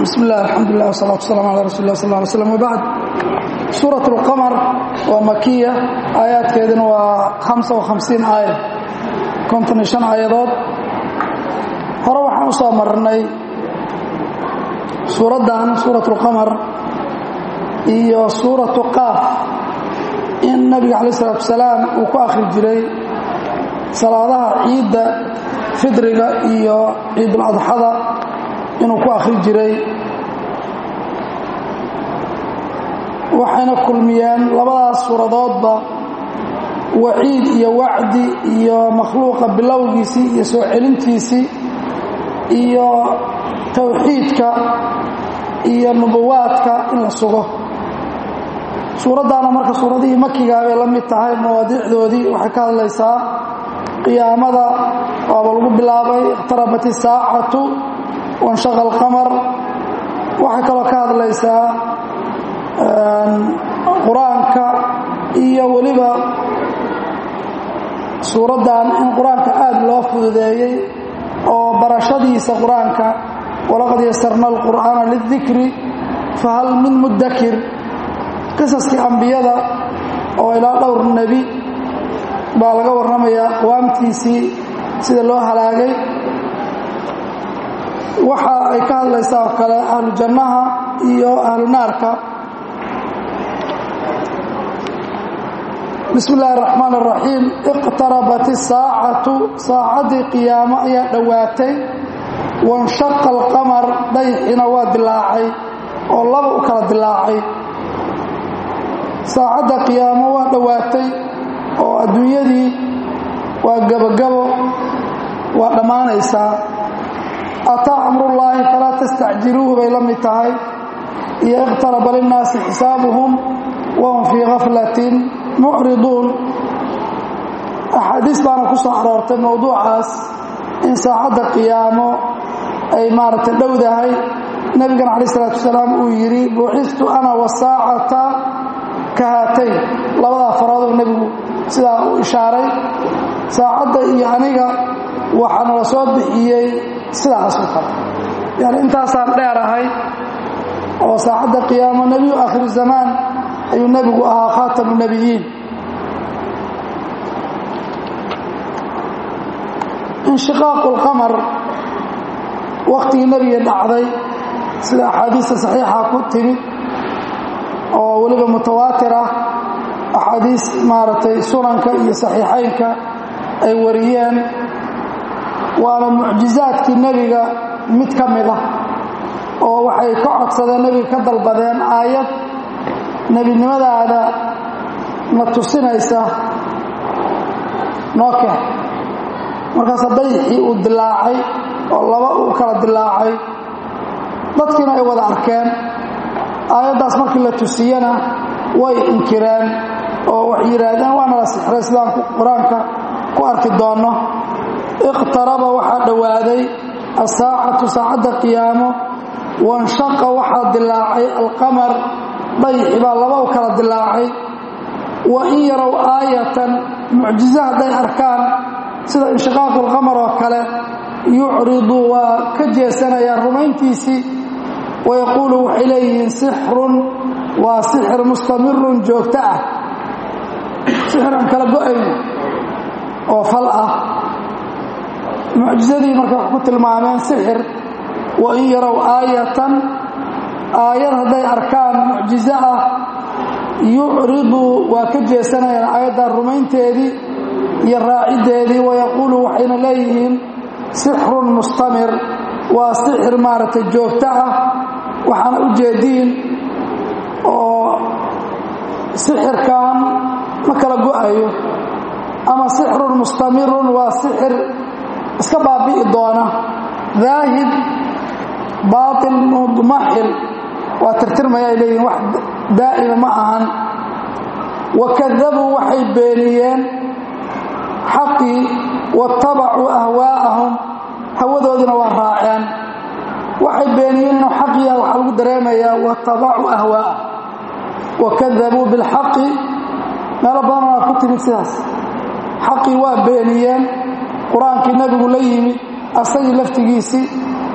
bismi illah alxamdulilah wsalaatu wasalam ala rasuli lah sal ly slam wbacd suurat اlqamar waa makiya aayaadkeeduna waa hamsa وhamsiin aaya konton iyo shan aayadood hore waxaan u soo marnay suuraddan suurat اlqamar iyo suuratu qaaf in nabiga calaه الsalatu wasalaam uu ku akhri jiray salaadaha ciidda fidriga iyo ciiduladxada inuu ku akhri jiray waxayna kulmiyeen labadaas suuradoodba waciid iyo wacdi iyo makhluuqa bilowgiisii iyo soo celintiisii iyo towxiidka iyo nubuwaadka in la sugo suuraddaana marka suuradihii makigaa bay la mid tahay mawaadiicdoodii waxay ka hadlaysaa qiyaamada waaba lagu bilaabay iqtarabat isaacatu wanshaqa alqamar waxay kaloo ka hadlaysaa qur-aanka iyo weliba suuraddan in qur-aanka aada loo fududeeyey oo barashadiisa qur-aanka walaqad yasarna alqur'aana lidikri fahal min mudakir qisaskii ambiyada oo ilaa dhowr nebi baa laga warramayaa aqwaamtiisii sida loo halaagay waxa ay ka hadlaysaa oo kale ahlu jannaha iyo ahlu naarka bismi illaahi araxmaan araxiim iqtarabat isaacatu saacaddii qiyaamo ayaa dhowaatay wanshaqa alqamar dayxina waa dilaacay oo laba u kala dilaacay saacadda qiyaamo waa dhowaatay oo adduunyadii waa gabogabo waa dhammaanaysaa ataa amrullaahi falaa tastacjiluuhu bay la mid tahay iyo iqtaraba linnaasi xisaabuhum wahum fii gaflatin mucriduun axaadiis baana ku soo aroortay mowduucaas in saacadda qiyaamo ay maaragtay dhowdahay nebigana calaih isalaatu wasalaam uu yidhi buuxistu ana wasaacata ka haatayn labadaa farooduu nebigu sidaa u ishaaray saacadda iyo aniga waxaa nala soo bixiyey sidaas oo kale yani intaasaan dheerahay oo saacadda qiyaamo nebiyu aakhiru zamaan ayuu nebigu ahaa khaatamu nebiyiin inshiqaaqu lqamar wakhtigii nebiga dhacday sida axaadiista saxiixa ku timid oo weliba mutawaatir ah axaadiis maaragtay sunanka iyo saxiixaynka ay wariyeen waana mucjizaadkii nebiga mid ka mid ah oo waxay ka codsadeen nebiga ka dalbadeen aayad nebinimadaada na tusinaysa noo keen markaas dayixii uu dilaacay oo laba uu kala dilaacay dadkiina ay wada arkeen aayaddaas markii la tusiyena way inkireen oo waxay yidhaahdeen waana la sixray sidaan qur-aanka ku arki doonno iqtaraba waxaa dhowaaday asaacatu saacadda qiyaamo wanshaqa waxaa dilaacay alqamar dayixi baa laba u kala dilaacay wa in yarow aayatan mucjizo hadday arkaan sida inshiqaaqu lqamar oo kale yucridu waa ka jeesanayaan rumayntiisii wayaquulu waxay leeyihiin sixrun waa sixir mustamirun joogto ah sixir aan kala go-ayno oo fal ah mucjizadii marka wax ku tilmaameen sixir wa in yarow aayatan aayad hadday arkaan mucjizo ah yucridu waa ka jeesanayaan aayaddan rumaynteedii iyo raaciddeedii wayaquulu waxayna leeyihiin sixrun mustamir waa sixir maaragtay joogto ah waxaana u jeediin oo sixirkan ma kala go-ayo ama sixrun mustamirun waa sixir iska baabi'i doona daahib baatil mudmaxil waa tirtirmaya ay leeyihin wax daa'ima ma ahan wa kadabuu waxay beeniyeen xaqii watabacuu ahwaa'ahum hawadoodina waa raaceen waxay beeniyeen inuu xaqiya waxaa lagu dareemayaa watabacuu ahwaa'ahum wakadabuu bilxaqi meelo badan waa ku timid sidaas xaqii waa beeniyeen qur-aankii nebigu la yimid asagii laftigiisii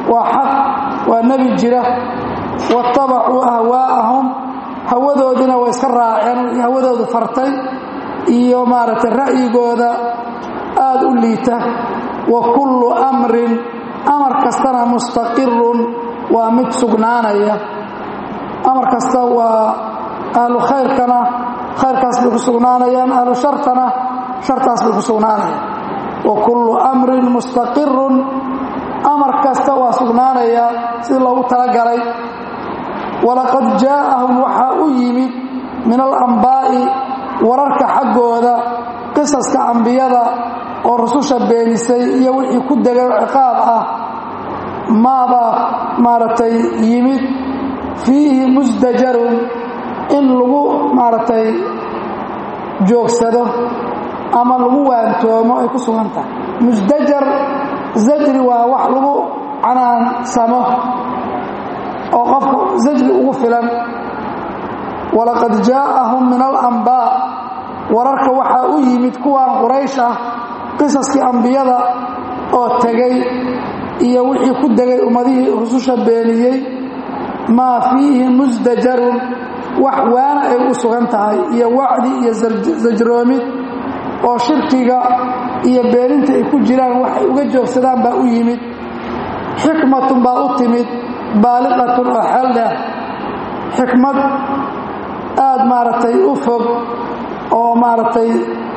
waa xaq waa nebi jira waattabacuu ahwaa'ahum hawadoodina way iska raaceen wixii hawadoodu fartay iyo maaragtay ra'yigooda aada u liita wa kullu amrin amar kastana mustaqirun waa mid sugnaanaya amar kasta waa ahlu khayrkana khayrkaas bay ku sugnaanayaan ahlu shartana shartaas bay ku sugnaanayaan wa kullu amrin mustaqirun amar kasta waa sugnaanaya sidii loogu talagalay walaqad jaa'ahum waxaa u yimid min alambaa'i wararka xaggooda qisaska ambiyada oo rususha beenisay iyo wixii ku degay ciqaab ah maabaa maaragtay yimid fiihi musdajarun in lagu maaragtay joogsado ama lagu waantoomo ay ku sugan tahay musdajar zajri waa wax lagu canaansamo oo qofka zajri ugu filan walaqad jaa'ahum min alambaa wararka waxaa u yimid kuwaan quraysh ah qisaskii ambiyada oo tegay iyo wixii ku degay ummadihii rususha beeniyey maa fiihi musdajarun wax waana ay u sugan tahay iyo wacdi iyo sajroomid oo shirkiga iyo beeninta ay ku jiraan waxay uga joogsadaan baa u yimid xikmatun baa u timid baaliqatun oo xeel dheer xikmad aada maaragtay u fog oo maaragtay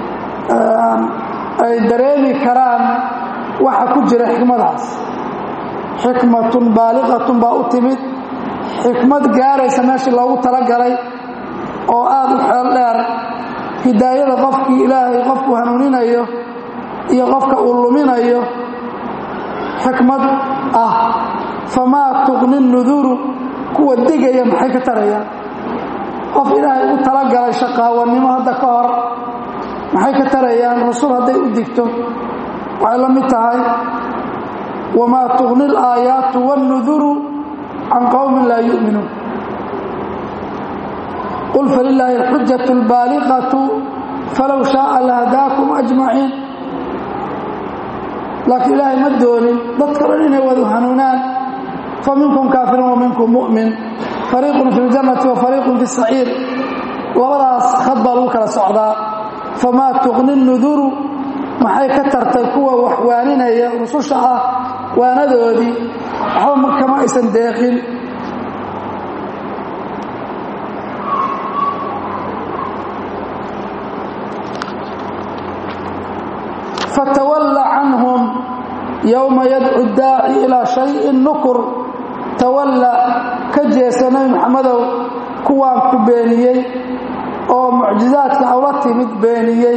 ay dareemi karaan waxa ku jira xikmadaas xikmatun baaliqatun baa u timid xikmad gaaraysa meeshii loogu talagalay oo aada u xeel dheer hidaayada qofkii ilaahay qofku hanuuninayo iyo qofka uu luminayo xikmad ah famaa tuqni nuduru kuwa digaya maxay ka tarayaan qof ilaahay ugu talagalay shaqaawannimo hadda ka hor maxay ka tarayaan rasul hadday u digto waxay la mid tahay wamaa tuqni alaayaatu wاnnuduru can qowmin laa yu'minuun qul falilaahi alxujaة اlbaaliqaةu falow shaaa lahadaakum ajmaciin laakiin ilaahay ma doonin dadka dhan inay wadu hanuunaan faminkum kaafirun wa minkum mu'min fariiqun fi اljannati wa fariiqun fi الsaciir labadaas khad baa lagu kala socdaa famaa tuqni nuduru maxay ka tartay kuwa wax waaninaya rususha ah waanadoodii waxba kama aysan deeqin fatawalla canhum yowma yadcu daaci ilaa shayin nukur tawalla ka jeesa nebi maxamedow kuwaan ku beeniyey oo mucjizaadka awla timid beeniyey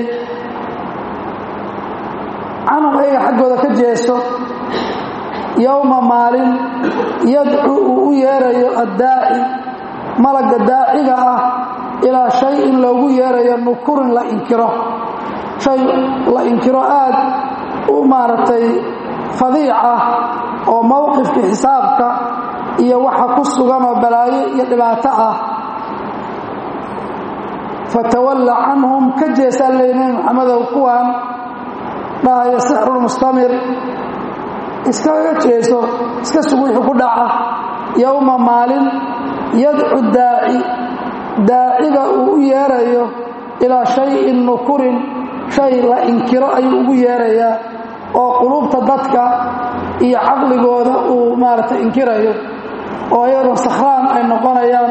canhum ayaga xaggooda ka jeeso yowma maalin yadcu uu u yeerayo addaaci malagga daaciga ah ilaa shay-in loogu yeerayo nukurin la inkiro shay la inkiro aad u maaragtay fadiic ah oo mowqifka xisaabka iyo waxa ku sugan oo balaayo iyo dhibaato ah fatawalla canhum ka jeesaa ley nebi maxamedow kuwaan dhahaya sixrulmustamir iskaga jeeso iska sugu wixii ku dhaca yowma maalin yadcu daaci daaciga uu u yeerayo ilaa shayin nukurin shay la inkiro ayuu ugu yeerayaa oo qulubta dadka iyo caqligooda uu maaragtay inkirayo oo iyadoo sakhraan ay noqonayaan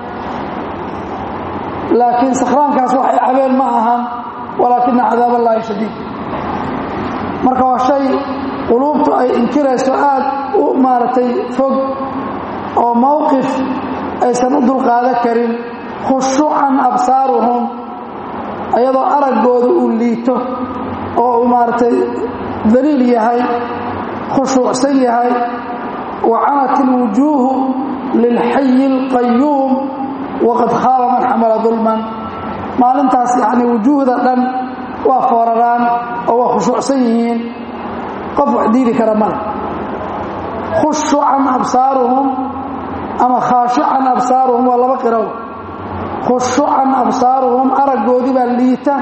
laakiin sakhraankaas waxay cabeen ma ahan walaakina cadaab allaahi shadiid marka waa shay quluubtu ay inkirayso aad u maaragtay fog oo mowqif aysan u dulqaadan karin khushuucan absaaruhum iyadoo araggooda uu liito oo uu maaragtay daliil yahay khushuucsan yahay wa canat ilwujuuhu lilxayi اlqayuum waqad khaaba man xamala dulman maalintaas yacni wujuuhda dhan waa fooraraan oo waa khushuucsan yihiin qof wax diidi kara male khushucan absaaruhum ama khaashican absaaruhum waa laba qirow khushucan absaaruhum araggoodii baa liita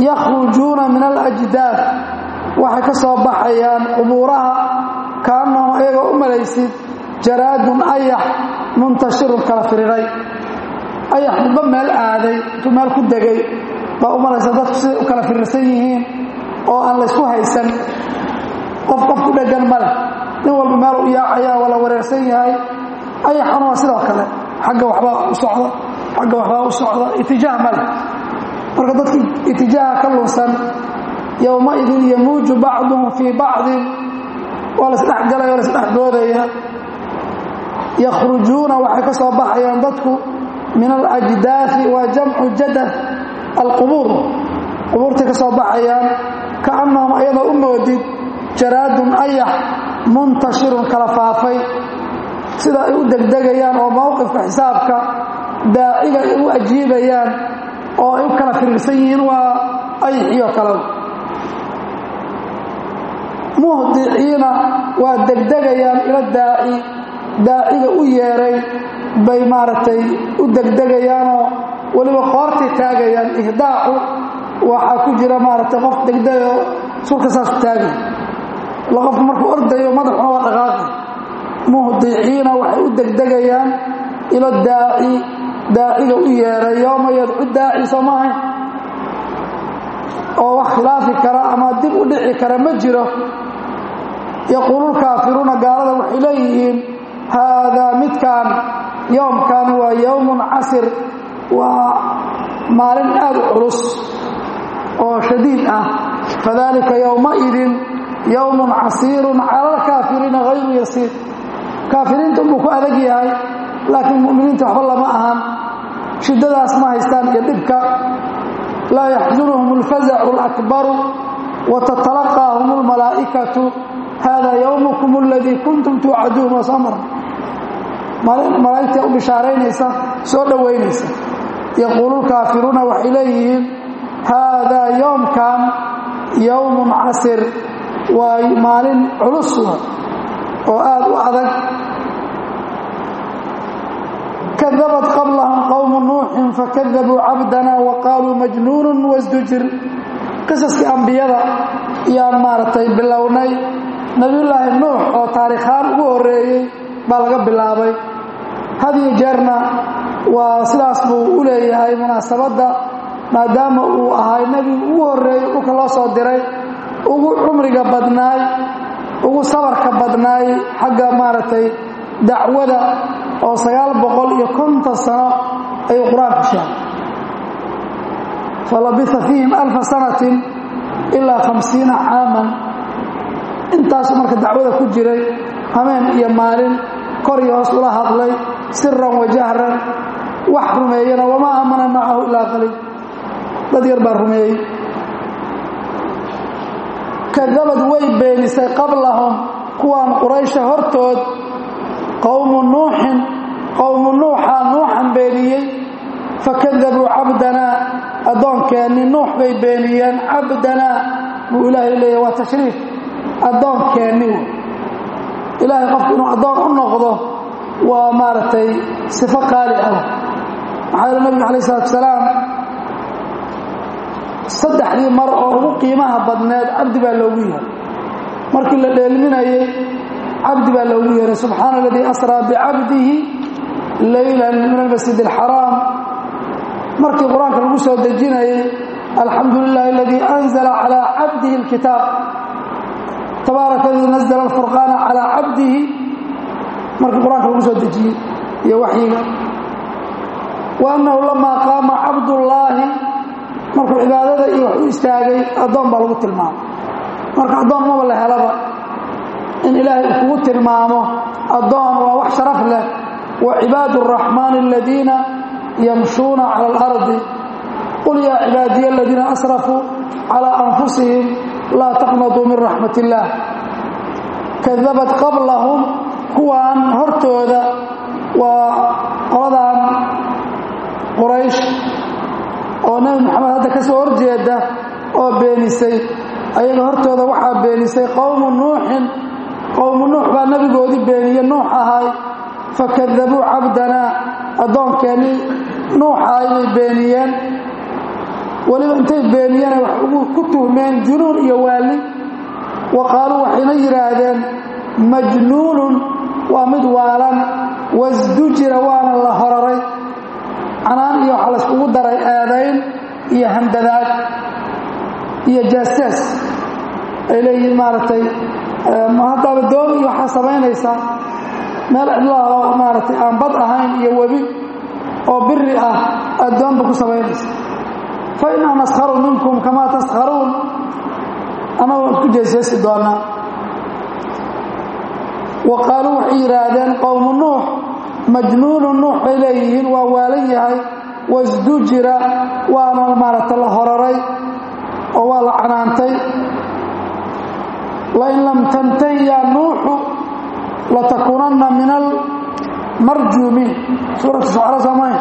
yakhrujuuna min alajdaad waxay ka soo baxayaan qubuuraha kaannahum ayagoo u malaysid jaraadun ayax muntashirun kala firiray ayax midba meel aaday intuu meel ku degay baa u malaysa dadku siday u kala firirsan yihiin oo aan laysku haysan qof qof ku dheggan ma leh nin walba meel u yaacaya waa la wareersan yahay ayaxana waa sidoo kale xagga waxbaa u socda xagga waxbaa u socda itijaah ma leh marka dadkii itijaaha ka lunsan yowmaidin yamuuju bacduhum fii bacdin waa laisdhexgalaya waa laisdhexdoodaya yakhrujuuna waxay ka soo baxayaan dadku min alajdaafi waa jamcu jadad alqubuur qubuurtay ka soo baxayaan kaannahum ayadoo u moodid jaraadun ayax muntashirun kala faafay sida ay u degdegayaan oo mowqifka xisaabka daaciga ay u ajiibayaan oo ay u kala firirsan yihiin waa ayaxiyo kale muhdiciina waa degdegayaan ila daaci daaciga u yeeray bay maaragtay u degdegayaanoo weliba qoortay taagayaan ihdaacu waxaa ku jira maaragtay qof degdegayo sulka saasu taagay la qofku markuu ordayo madaxuna waa dhaqaaqay muhdiciina waxay u degdegayaan ila daaci daaciga u yeeray yooma yadcu daaci soo maahayn oo wax khilaafi kara ama dib u dhici kara ma jiro yaquululkaafiruuna gaalada waxay leeyihiin haadaa midkaan yowmkan waa yowmun casir waa maalin aad u culus oo shadiid ah fadalika yowmaidin yowmun casiirun cala alkaafiriina hayru yasiir kaafiriinta unbuu ku adag yahay laakiin mu'miniinta waxba lama ahan shiddadaas ma haystaan iyo dhibka laa yaxzunuhum alfazacu alakbaru wa tatalaqaahum almalaa'ikatu hada yowmukum aladii kuntum tuucaduun waa soo marna malaa'igta u bishaaraynaysa soo dhowaynaysa yaquululkaafiruuna waxay leeyihiin haadaa yoomkan yowmun casir waa maalin culus oo aad u adag kadabat qablahum qowmu nuuxin fakadabuu cabdana wa qaaluu majnuunun wasdujir qisaskii ambiyada yaan maaragtay bilownay nebiyullaahi nuux oo taariikhaan ugu horreeyey baa laga bilaabay hadiyo jeerna waa sidaas buu u leeyahay munaasabadda maadaama uu ahay nebigu ugu horreeyey dhulka loo soo diray ugu cumriga badnaay ugu sabarka badnaay xagga maaragtay dacwada oo sagaal boqol iyo konton sano ayuu qur-aanku sheegay falabisa fiihim alfa sanatin ilaa hamsiina caaman intaasu marka dacwada ku jiray hameen iyo maalin kor iyo hoos ula hadlay siran wa jahran wax rumeeyana wamaa aamana macahu ilaa qaliil dad yar baa rumeeyey kadabad way beenisay qablahum kuwaan quraysha hortood qowmu nuuxin qowmu nuuxaa nuuxan beeniyey fakadabuu cabdanaa addoonkeenni nuux bay beeniyeen cabdanaa buu ilaahay leeyahy waa tashriif addoonkeenni ilaahay qofku inuu addoon u noqdo waa maaragtay sifo qaali ah maxaa yeele nabiga calayi salatu salaam saddexdii mar oo ugu qiimaha badneed cabdi baa loogu yeeray markii la dheelminayey cabdi baa loogu yeeray subxaana aladii asraa bicabdihi leylan min almasjid alxaraam markii qur-aanka lagu soo dejinayey alxamdu lilahi aladii anzala calaa cabdihi alkitaab tabaaraka aladii nazla alfurqaana calaa cabdihi markii qur-aanka lagu soo dejiyey iyo waxyiga wa annahu lamaa qaama cabdullaahi markuu cibaadada iyo wax u istaagay addoon baa lagu tilmaamo marka addoon maba la helaba in ilaahay uu kugu tilmaamo addoon waa wax sharaf leh wa cibaadu araxmaani aladiina yamshuuna cala alardi qul yaa cibaadiya aladiina asrafuu calaa anfusihim laa taqnatuu min raxmat illaah kadabat qablahum kuwaan hortooda waa qoladan quraysh oo nebi moxamed hadda ka soo horjeeda oo beenisay ayaga hortooda waxaa beenisay qowmu nuuxin qowmu nuux baa nebigoodii beeniye nuux ahay fakadabuu cabdanaa addoonkeenii nuuxahay bay beeniyeen weliba intay beeniyeen wax ugu ku tuhmeen junuun iyo waali wa qaaluu waxayna yidhaahdeen majnuunun waa mid waalan wasdujira waana la horaray canaan iyo waxaa layskugu daray eedayn iyo handadaad iyo jaasaas ay leeyihiin maaragtay haddaaba doon iyo waxaa samaynaysaa meel cidlaha oo maaragtay aan bad ahayn iyo webi oo biri ah aad doonba ku samaynaysa fa innaa naskharu minkum kamaa taskharuun annagu waan ku jeesjeesi doonaa wa qaaluu waxay yidhaahdeen qowmu nuux majnuunu nuux bay leeyihiin waa waalan yahay wasdujira waana maaragta la horaray oo waa la canaantay lain lam tantahi yaa nuuxu latakuunanna min almarjuumiin suuratu shucra soomay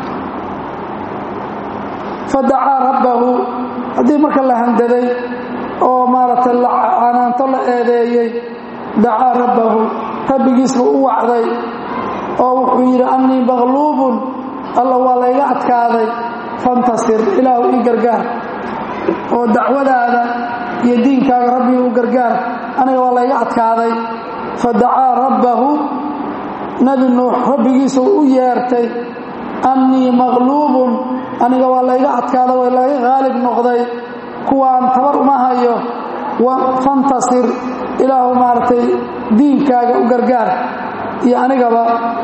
fadacaa rabbahu haddii marka la handaday oo maaragtay canaanto la eedeeyey dacaa rabbahu rabbigiisba u wacday oo wuxuu yidhi annii maqluubun alla waa layga adkaaday fantasir ilaahu ii gargaar oo dacwadaada iyo diinkaaga rabbiga u gargaar aniga waa layga adkaaday fadacaa rabbahu nebi nuux rabbigiisa u yeertay annii maqluubun aniga waa layga adkaada waa laga haalib noqday kuwaan tabar uma hayo fantasir ilaahu maaragtay diinkaaga u gargaar iyo anigaba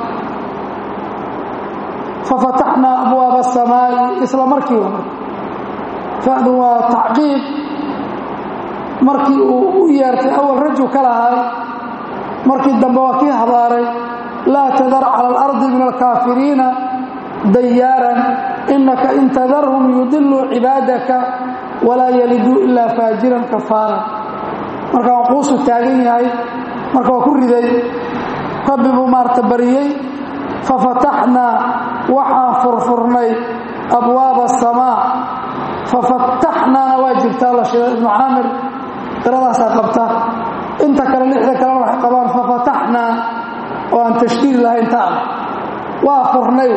fafataxnaa abwaaba asamaa'i isla markii wa fadu waa tacqiib markii uu u yeertay awal raju ka lahay markii dambe waa kii habaaray laa tadar cala alardi min alkaafiriina dayaaran inaka in tadarhum yudiluu cibaadaka walaa yaliduu ilaa faajiran kafaaran marka waa quusu taagan yahay marka waa ku riday rabbi buu maarta bariyey fafataxnaa waxaan furfurnay abwaaba asamaa fafataxnaana waa jirtaa la sheegay ibnu caamir qiradaasaa qabta inta kale lixda kalena waxay qabaan fafataxnaa oo aan tashdiid lahayn taada waa furnay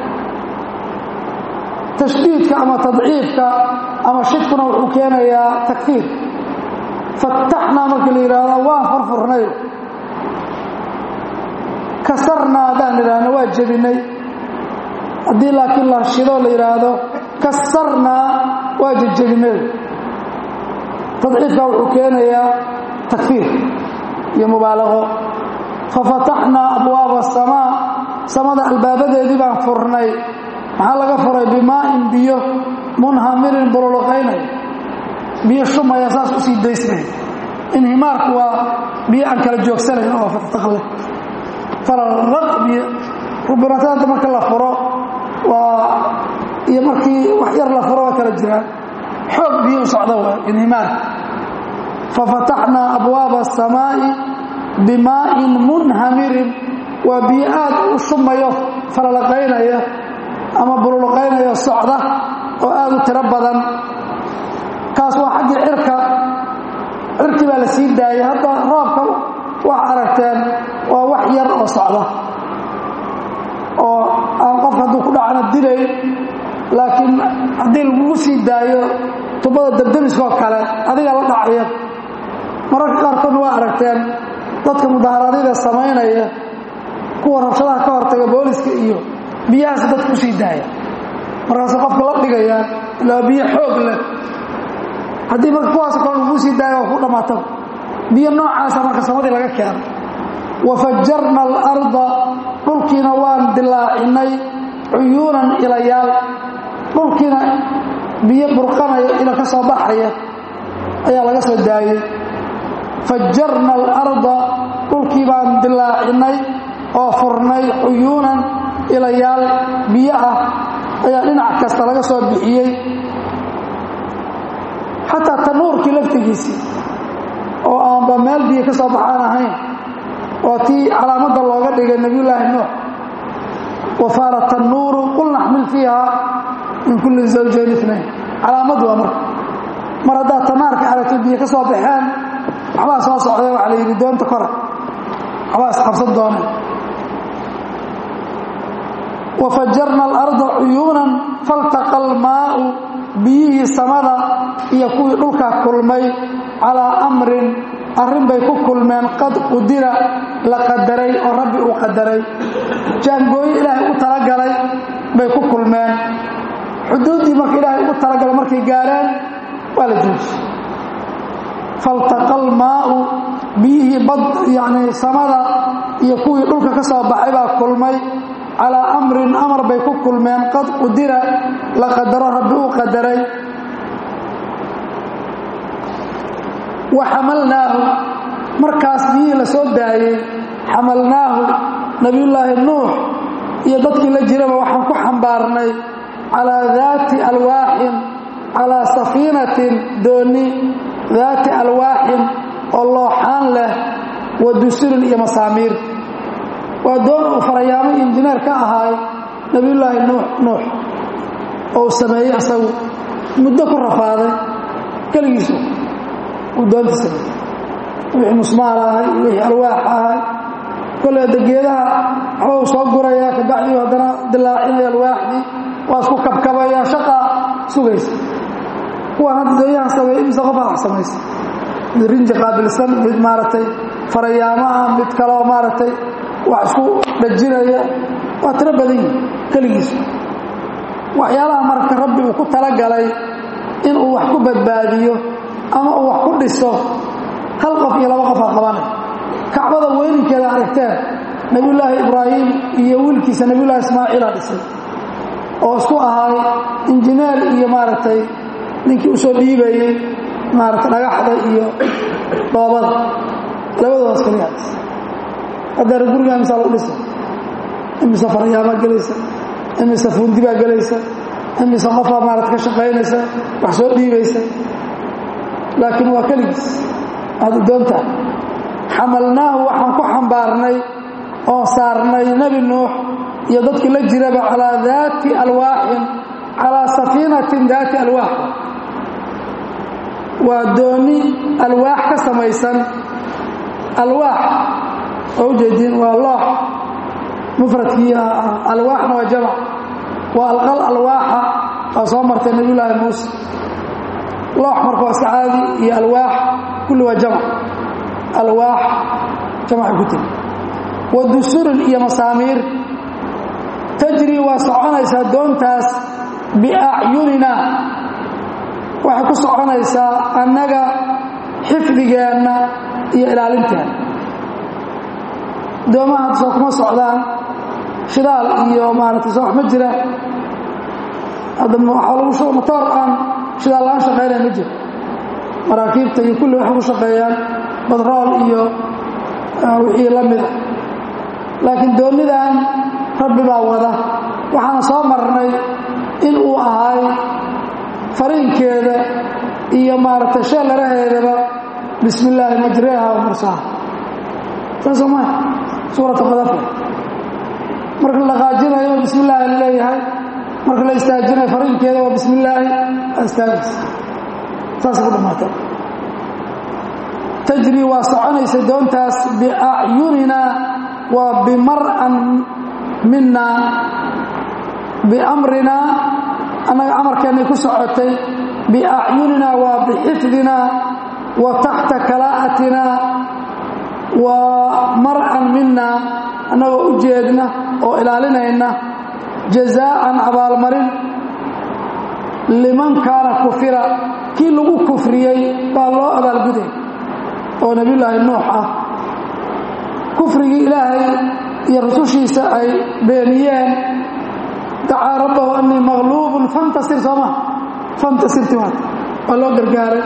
tashdiidka ama tadciifka ama shidkuna wuxuu keenayaa takfiir fataxnaa markii la yidhaahdo waan furfurnay kasarnaa haddaan idhaahno waa jebinay haddii laakiin la shidoo la yidhaahdo kasarnaa waa jejebinay tadciifka wuxuu keenayaa takfiir iyo mubaalaqo fafataxnaa abwaaba asamaa samada albaabadeedii baan furnay maxaa laga furay bimaa'in biyo munhamirin bululuqaynay biyo shumaya saas usii daysnay inhimaarku waa biyo aan kala joogsanayn oo fataqleh falalaq biyo rubinataanta marka la furo waa iyo markii wax yar la furo waa kala jiraan xoog biyo u socda waa inhimaarka fafataxnaa abwaaba asamaa'i bimaa'in munhamirin waa biyo aad u shumayo falalaqaynaya ama bululuqaynaya socda oo aad u tiro badan kaas waa xaggii cirka cirkii baa la sii daayay hadda roobka wax aragteen waa wax yar oo socda oo aan qof hadduu ku dhacana dilayn laakiin haddii lagugu sii daayo tubada dabdemiskoo kale adiga la dhacaya mararka qaarkoodna waa aragteen dadka mudaharaadyada samaynaya kuwa rabshadaha ka hortaga booliska iyo biyahaas dadka kusii daaya markaas qofka la dhigayaan ilaa biyo xoog leh haddii marka kuwaas kale lagu sii daaya waa ku dhammaata biyo noocaasa marka samadii laga keeno wafajarna alarda dhulkiina waan dilaacinay cuyuunan ilayaal dhulkiina biyo burqanaya ila ka soo baxaya ayaa laga soo daayey fajarna alarda dhulkii baan dilaacinay oo furnay cuyuunan ilayaal biyo ah ayaa dhinac kasta laga soo bixiyey xataa tanuurkii laftigiisii oo aanba meel biyo ka soo baxaan ahayn oo tii calaamadda looga dhigay nebiyullaahi nuux wafaara tannuuru qul naxmil fiiha min kulli zawjayn inayn calaamad waa marka mar haddaad tanaarka aragto biyo ka soo baxeen waxbaa soo socday waxaa la yidhi doonta kora waxbaa isqabsan dooneen wafajarna alarda cuyuunan faltaqa almaa'u biyihii samada iyo kuwii dhulka kulmay calaa amrin arrin bay ku kulmeen qad qudira la qadaray oo rabbi uu qadaray jaangooyo ilaahay u talagalay bay ku kulmeen xuduuddii marka ilaahay ugu talagalay markay gaareen waa la jooji faltaqa almaa'u biyihii bad yacnii samada iyo kuwii dhulka ka soo baxay baa kulmay calaa amrin amar bay ku kulmeen qad qudira la qadaro rabbi uu qadaray wa xamalnaahu markaas biyihii la soo daayey xamalnaahu nabiyullaahi nuux iyo dadkii la jiraba waxaan ku xambaarnay calaa daati alwaaxin calaa safiinatin doonni daati alwaaxin oo looxaan leh wa dusurin iyo masaamiir waa doon uu farayaamo injineer ka ahaay nabiyullaahi nuux nuux oo uu sameeyey asagu muddo ku rafaaday keligiisu uu doonta sameeyey wixii musmaal ahay iyo wixii alwaax ahay kolley hadda geedaha waxba uu soo gurayaa kabacdii haddana dilaacinaya alwaaxdii waa isku kabkabaya shaqaa sugaysa kuwaan hadda doonyahan sameeyey imise qof wax samaysa mid rinji qaabilsan mid maaragtay farayaamo ah mid kaloo maaragtay wax isku dhajinaya waa tiro badan yihi keligiisu waxyaalaha marka rabbi uu ku talagalay inuu wax ku badbaadiyo ama uu wax ku dhiso hal qof iyo laba qof ha qabanay kacbada weyninkeeda aragteen nebiyullaahi ibraahim iyo wiilkiisa nebiyullahi ismaaciila dhisay oo isku ahaay injineer iyo maaragtay ninkii usoo dhiibayey maaragtay dhagaxda iyo dhoobada labadoodaas kaliyaa dhis haddeer guriga imisaa lagu dhisa imise farayaamaa gelaysa imise fuundi baa gelaysa imise qofaa maarata ka shaqaynaysa wax soo dhiibaysa laakiin waa keligiis aada doontaa xamalnaahu waxaan ku xambaarnay oo saarnay nebi nuux iyo dadkii la jiraba calaa daati alwaaxin calaa safiinatin daati alwaax waa dooni alwaax ka samaysan alwaax oo ujeediin waa loox mufradkii alwaaxna waa jamc waa alqal alwaaxa oo soo martay nebiyullaahi muuse loox marka waa iska caadi iyo alwaax kulli waa jamc alwaax jamcay ku tiri wa dusurin iyo masaamiir tajri waa soconaysaa doontaas biacyunina waxay ku soconaysaa annaga xifdigeenna iyo ilaalinteenna doomaha hadda soo kuma socdaan shidaal iyo maaragtay soo wax ma jira hadda waxaa lagu shuba matoor aan shidaal la-aan shaqaynaya ma jiro maraakiibta iyo kulli waxay ku shaqeeyaan badrool iyo wixii la mida laakiin doonidan rabbi baa wada waxaana soo marnay in uu ahay fariinkeeda iyo maaragtay sheellaraheedaba bismi illaahi majreeha wa mursaha saasoo maa suurata qadafa marka la dhaqaajinayo bismi illaahi la leeyahay marka la istaajinayo fariinkeeda waa bismi illaahi aa istaagaysa saasay ku dhamaatay tajri waa soconaysa doontaas biacyunina waa bimar'an mina biamrina annaga amarkeennay ku socotay biacyunina waa bixifdina wa taxta kalaa'atina waa mar'an mina annagoo u jeedna oo ilaalinayna jazaa'an abaalmarin liman kaana kufira kii lagu kufriyey baa loo abaalguday oo nebiyullaahi nuux ah kufrigii ilaahay iyo rusushiisa ay beeniyeen dacaa rabbahu annii maqluubun fantasir sooma fantasirti waat waa loo gargaaray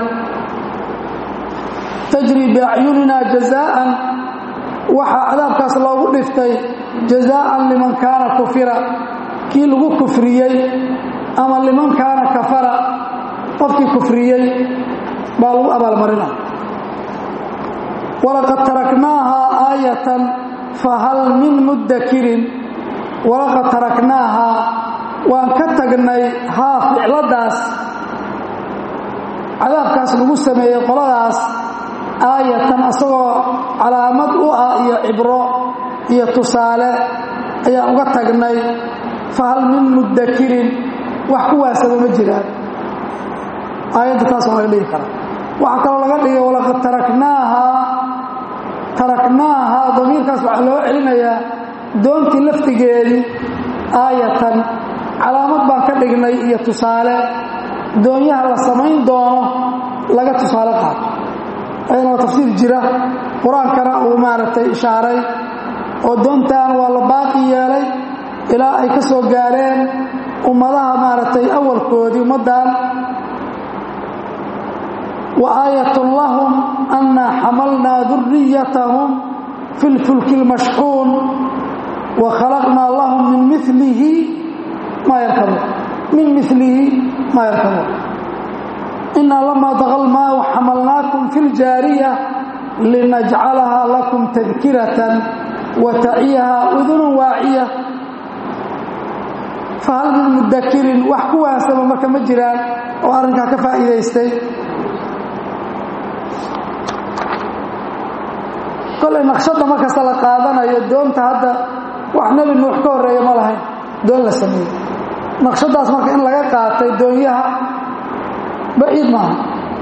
tajri biacyunina jazaa'an waxaa cadaabkaas loogu dhiftay jazaa'an liman kaana kufira kii lagu kufriyey ama liman kaana kafara qofkii kufriyey baa lagu abaalmarina walaqad taraknaahaa aayatan fahal min muddakirin walaqad taraknaahaa waan ka tagnay haa ficladaas cadaabkaas lagu sameeyey qoladaas aayatan asagoo calaamad u ah iyo cibro iyo tusaale ayaan uga tagnay fahal min muddakirin wax kuwaasaba ma jiraan aayadda taas waa laga dhigi karaa waxaa kaloo laga dhigay walaqad taraknaahaa taraknaahaa damiirkaas waxaa loo celinayaa doontii laftigeedii aayatan calaamad baan ka dhignay iyo tusaale doonyaha la samayn doono laga tusaale qaato ayadana waa tafsiir jira qur-aankana uu maaragtay ishaaray oo doontan waa la baaqi yeelay ilaa ay ka soo gaareen ummadaha maaragtay awalkoodii ummaddan wa aayatun lahum annaa xamalnaa duriyatahum fi lfulki lmashxuun wa khalaqnaa lahum min milihi maa yarkabuun min milihi maa yarkabuun inaa lamaa daqa lmaau xamalnaakum fi ljaariya linajcalaha lakum tadkiratan wa taciyaha udunun waaciya fahal min mudakirin wax ku waansama marka ma jiraan oo arrinkaa ka faa'iidaystay kolay naqshadda markasta la qaadanayo doonta hadda wax nebi nuux ka horreeya ma lahayn doon la sameeyey naqshaddaas marka in laga qaatay doonyaha baciid maaha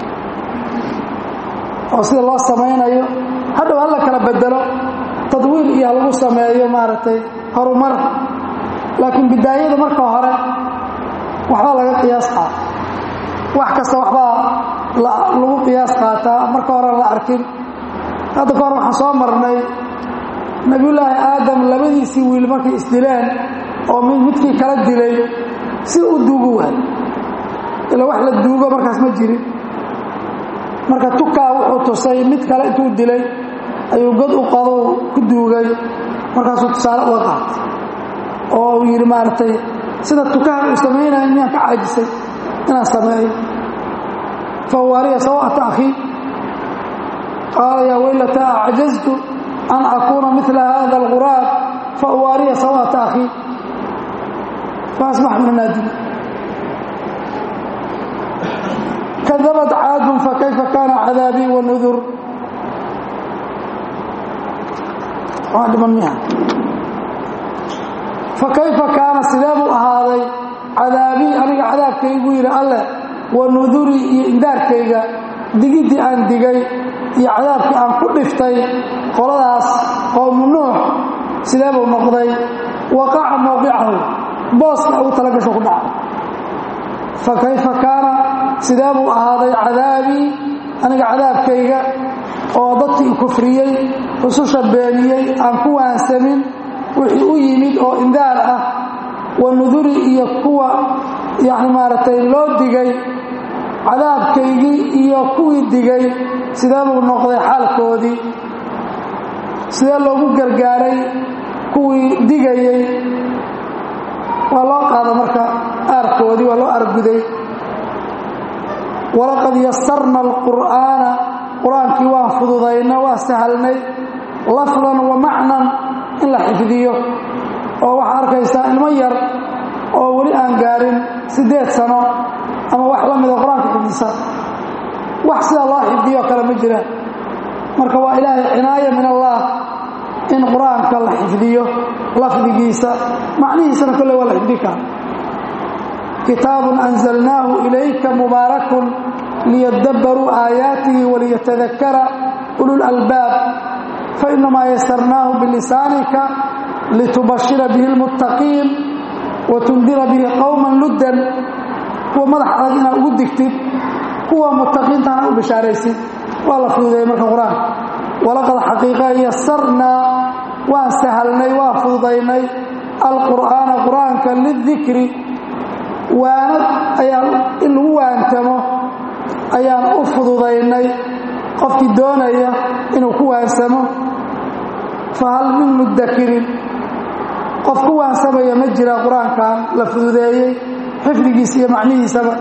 oo sida loo samaynayo hadhow hala kala bedelo tadwiir iyo ha lagu sameeyo maaragtay horumar laakiin bidaayada marka hore waxbaa laga qiyaas qaata wax kasta waxbaa lagu qiyaas qaataa marka hore la arkin hadda ka hor waxaan soo marnay nebiyullaahi aadam labadiisii wiil markay isdileen oo mid midkii kala dilay si u duugu waay ila wax la duugo markaas ma jirin marka tukaa wuxuu tusay mid kale intuu dilay ayuu god u qado ku duugay markaasuu tusaale uga qaatay oo uu yidhi maaragtay sida tukaha uu samaynaya miyaan ka caajisay inaan sameeyo fawaariya sawata akhii qaala yaa weylata acjaztu an akuuna mila hada alguraab fauwaariya sawata akhii faasbax min naadim kadabat caadun fakayfa kaana cadaabii wanudur waa dhiman miha fakayfa kaana sidee buu ahaaday cadaabii aniga cadaabkaygu yidhi alleh wa nudurii iyo indaarkayga digiddii aan digay iyo cadaabkii aan ku dhiftay qoladaas qowmu nuux sidee buu noqday waqaca mowqicahu booska ugu talagasho ku dhacay fa kayfa kaana sidee buu ahaaday cadaabii aniga cadaabkayga oo dadkii kufriyey rususha beeniyey aan ku waansamin wixii u yimid oo indaar ah wa nuduri iyo kuwa yacni maaragtay loo digay cadaabkaygii iyo kuwii digay sidee buu noqday xaalkoodii sidee loogu gargaaray kuwii digayey waa loo qaada marka aarkoodii waa loo aarguday walaqad yasarna alqur'aana qur-aankii waan fududayna waa sahalnay lafdan wa macnan in la xifdiyo oo waxaa arkaysaa ilmo yar oo weli aan gaarin siddeed sano ama wax la mida qur-aanka xifdisa wax sidaa loo xifdiyo kale ma jiraan marka waa ilaahay cinaaya min allah in qur-aanka la xifdiyo lafdigiisa macnihiisana kolley waa la xifdi kara kitaabun anzalnaahu ilayka mubaarakun liyadabbaruu aayaatihi waliyatadakara ulul albaab fainamaa yasarnaahu bilisaanika litubashira bihi lmuttaqiin watundira bihi qowman luddan kuwa madax adag inaad ugu digtid kuwa muttaqiintana u bishaaraysid waa la fududeeyey marka qur-aanka walaqad xaqiiqa yasarnaa waan sahalnay waan fududaynay alqur'aana qur-aanka lidikri waanad ayaan in lagu waantamo ayaan u fududaynay qofkii doonaya inuu ku waansamo fahal min mudakirin qof ku waansamaya ma jira qur-aankan la fududeeyey xifdigiisa iyo macnihiisaba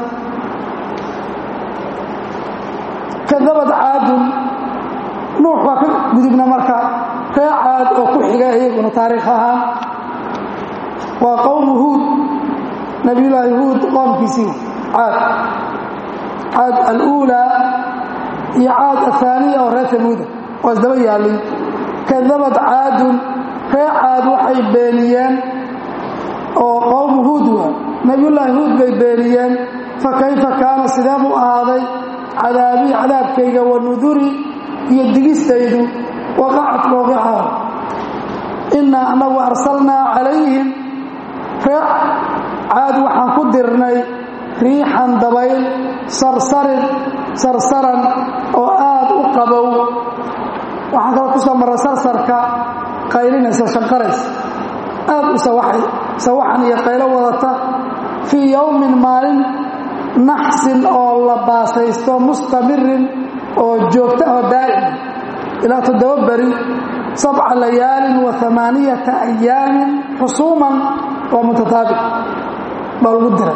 kadabad caadun nuux baa ka gudubna marka ree caad oo ku xiga iyaguna taariikh ahaan waa qowmu huud nabiyullaahi huud qoomkiisii caad caad aluulaa iyo caad ahaaniya oo reer tamuuda waa isdaba yaallay kadabad caadun ree caad waxay beeniyeen oo qowmu huud waa nabiyullaahi huud bay beeniyeen fa kayfa kaana sidee buu ahaaday cadaabii cadaabkayga wa nuduri iyo digistaydu waqacat mowqicaha innaa annagu arsalnaa calayhim reec caad waxaan ku dirnay riixan dabayl sarsarin sarsaran oo aad u qabow waxaan kala ku soo marray sarsarka qaylinaysa shanqaraysa aad u sawaxan iyo qaylo wadata fii yowmin maalin naxsin oo la baasaysto mustamirin oo joogta oo daa'im ilaa toddoba beri sabca layaalin wa amaaniyata ayaamin xusuuman waa mutataabic baa lagu diray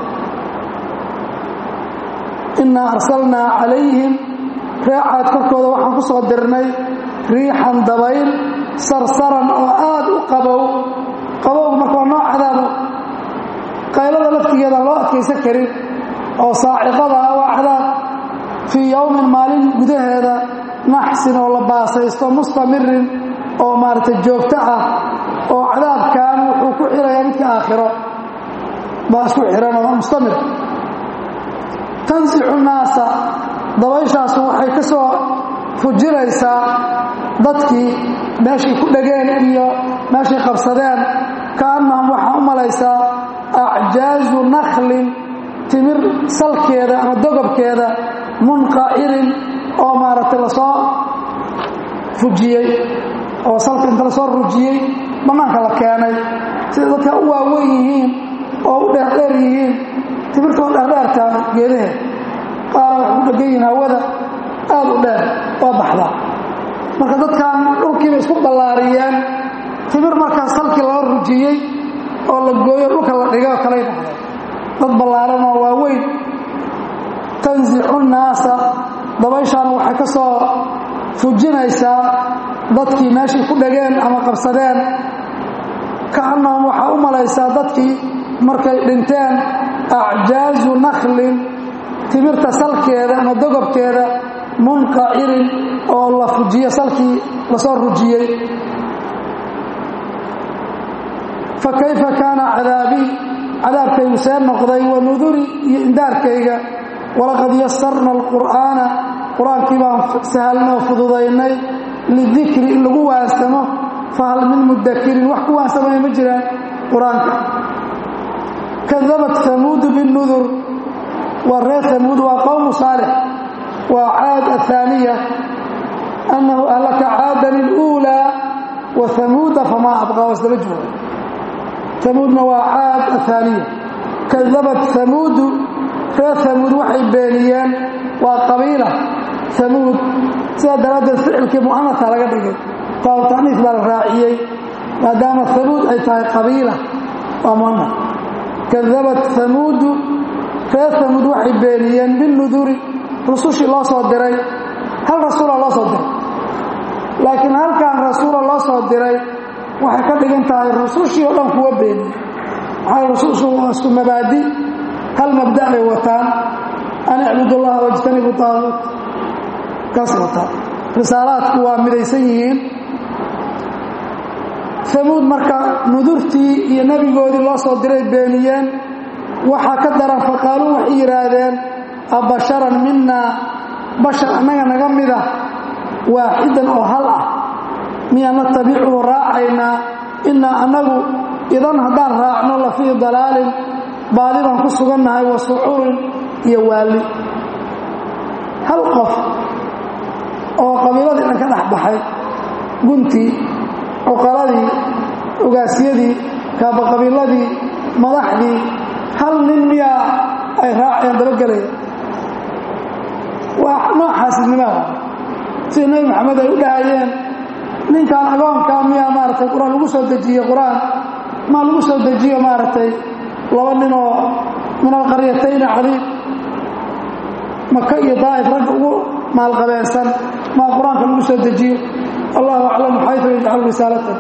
innaa arsalnaa calayhim reecaad korkooda waxaan ku soo dirnay riixan dabayl sarsaran oo aad u qabow qabowga marka waa nooc cadaabo qaylada laftigeeda loo adkaysan karin oo saaciqada ah waa cadaab fii yowmin maalin gudaheeda naxsin oo la baasaysto mustamirin oo maaragtay joogto ah oo cadaabkan wuxuu ku xirayaa midka aakhiro baa isku xiran oo mustamir tansixu naasa dabayshaasu waxay ka soo fujinaysaa dadkii meeshay ku dhegeen iyo meeshay qabsadeen kaannahum waxaa u malaysaa acjaazu nakhlin timir salkeeda ama dogobkeeda munqacirin oo maaragtay lasoo fujiyey oo salka inta lasoo rujiyey bannaanka la keenay sida dadka u waaweyn yihiin oo u dheerdheer yihiin timirtoo dheerdheertaa geedaheed qaara waxay ku dhegan yihiin hawada aad u dheer waa baxdaa marka dadkan dhulkiiba isku ballaariyeen timir markaas salkii lala rujiyey oo la gooyo dhulka la dhigay oo kalay dhacday dad ballaaran oo waaweyn tansixu nnaasa dabayshaana waxay ka soo fujinaysaa dadkii meeshay ku dhageen ama qabsadeen kaannahum waxaa u malaysaa dadkii markay dhinteen acjaazu nakhlin timirta salkeeda ama dogobkeeda munqacirin oo la fujiyo salkii lasoo rujiyey fa kayfa kaana cadaabii cadaabkaygu see noqday wa nuduri iyo indaarkayga walaqad yasarna alqur'aana qur-aankii baan sahalnoo fududaynay lidikri in lagu waansamo fahal min mudakirin wax ku waansamaya ma jiraan qur-aanka kadabat hamuudu binudur waa reer hamuud waa qowmu saalix waa caad ahaaniya annahu ahlaka caadan iluulaa wa hamuuda famaa abqaa wasdaba jooga hamuudna waa caad ahaaniya kadabat hamuudu reer hamuud waxay beeniyeen waa qabiila hamuud sidaa daraaddeed ficilkii mu'anasa laga dhigay taabu taniif baa la raaciyey maadaama hamuud ay tahay qabiila waa mu'anas kadabat hamuudu reer hamuud waxay beeniyeen binuduri rusushii loo soo diray hal rasuula loo soo diray laakiin halkan rasuula loo soo diray waxay ka dhigan tahay rusushii oo dhan kuwa beeniye maxaa rusushu waa isku mabaadi hal mabda' bay wataan an icbudu llaha wajtanibu taabuut kaas wataan risaalaadku waa midaysan yihiin hamuud marka nudurtii iyo nebigoodii loo soo diray beeniyeen waxaa ka daran faqaaluu waxay yidhaahdeen abasharan minaa bashar annaga naga mida waaxidan oo hal ah miyaan natabicuhu raacaynaa innaa annagu idan haddaan raacno la fii dalaalin baadi baan ku sugannahay wa sucuurin iyo waalli hal qof oo qabiiladii dhan ka dhex baxay guntii cuqaladii ogaasyadii kaabaqabiiladii madaxdii hal nin miyaa ay raacayaan dabagelaya waa nooxaasidnimaada sida nebi maxamed ay u dhahayeen ninkan agoonkaa miyaa maaragtay qur-aan lagu soo dejiye qur-aan maa lagu soo dejiyo maaragtay laba ninoo min alqaryatayni cadiib maka iyo daa'if ragga ugu maalqabeensan maa qur-aanka lagu soo dejiyo allahu aclamu xaytu yajcalu risaalata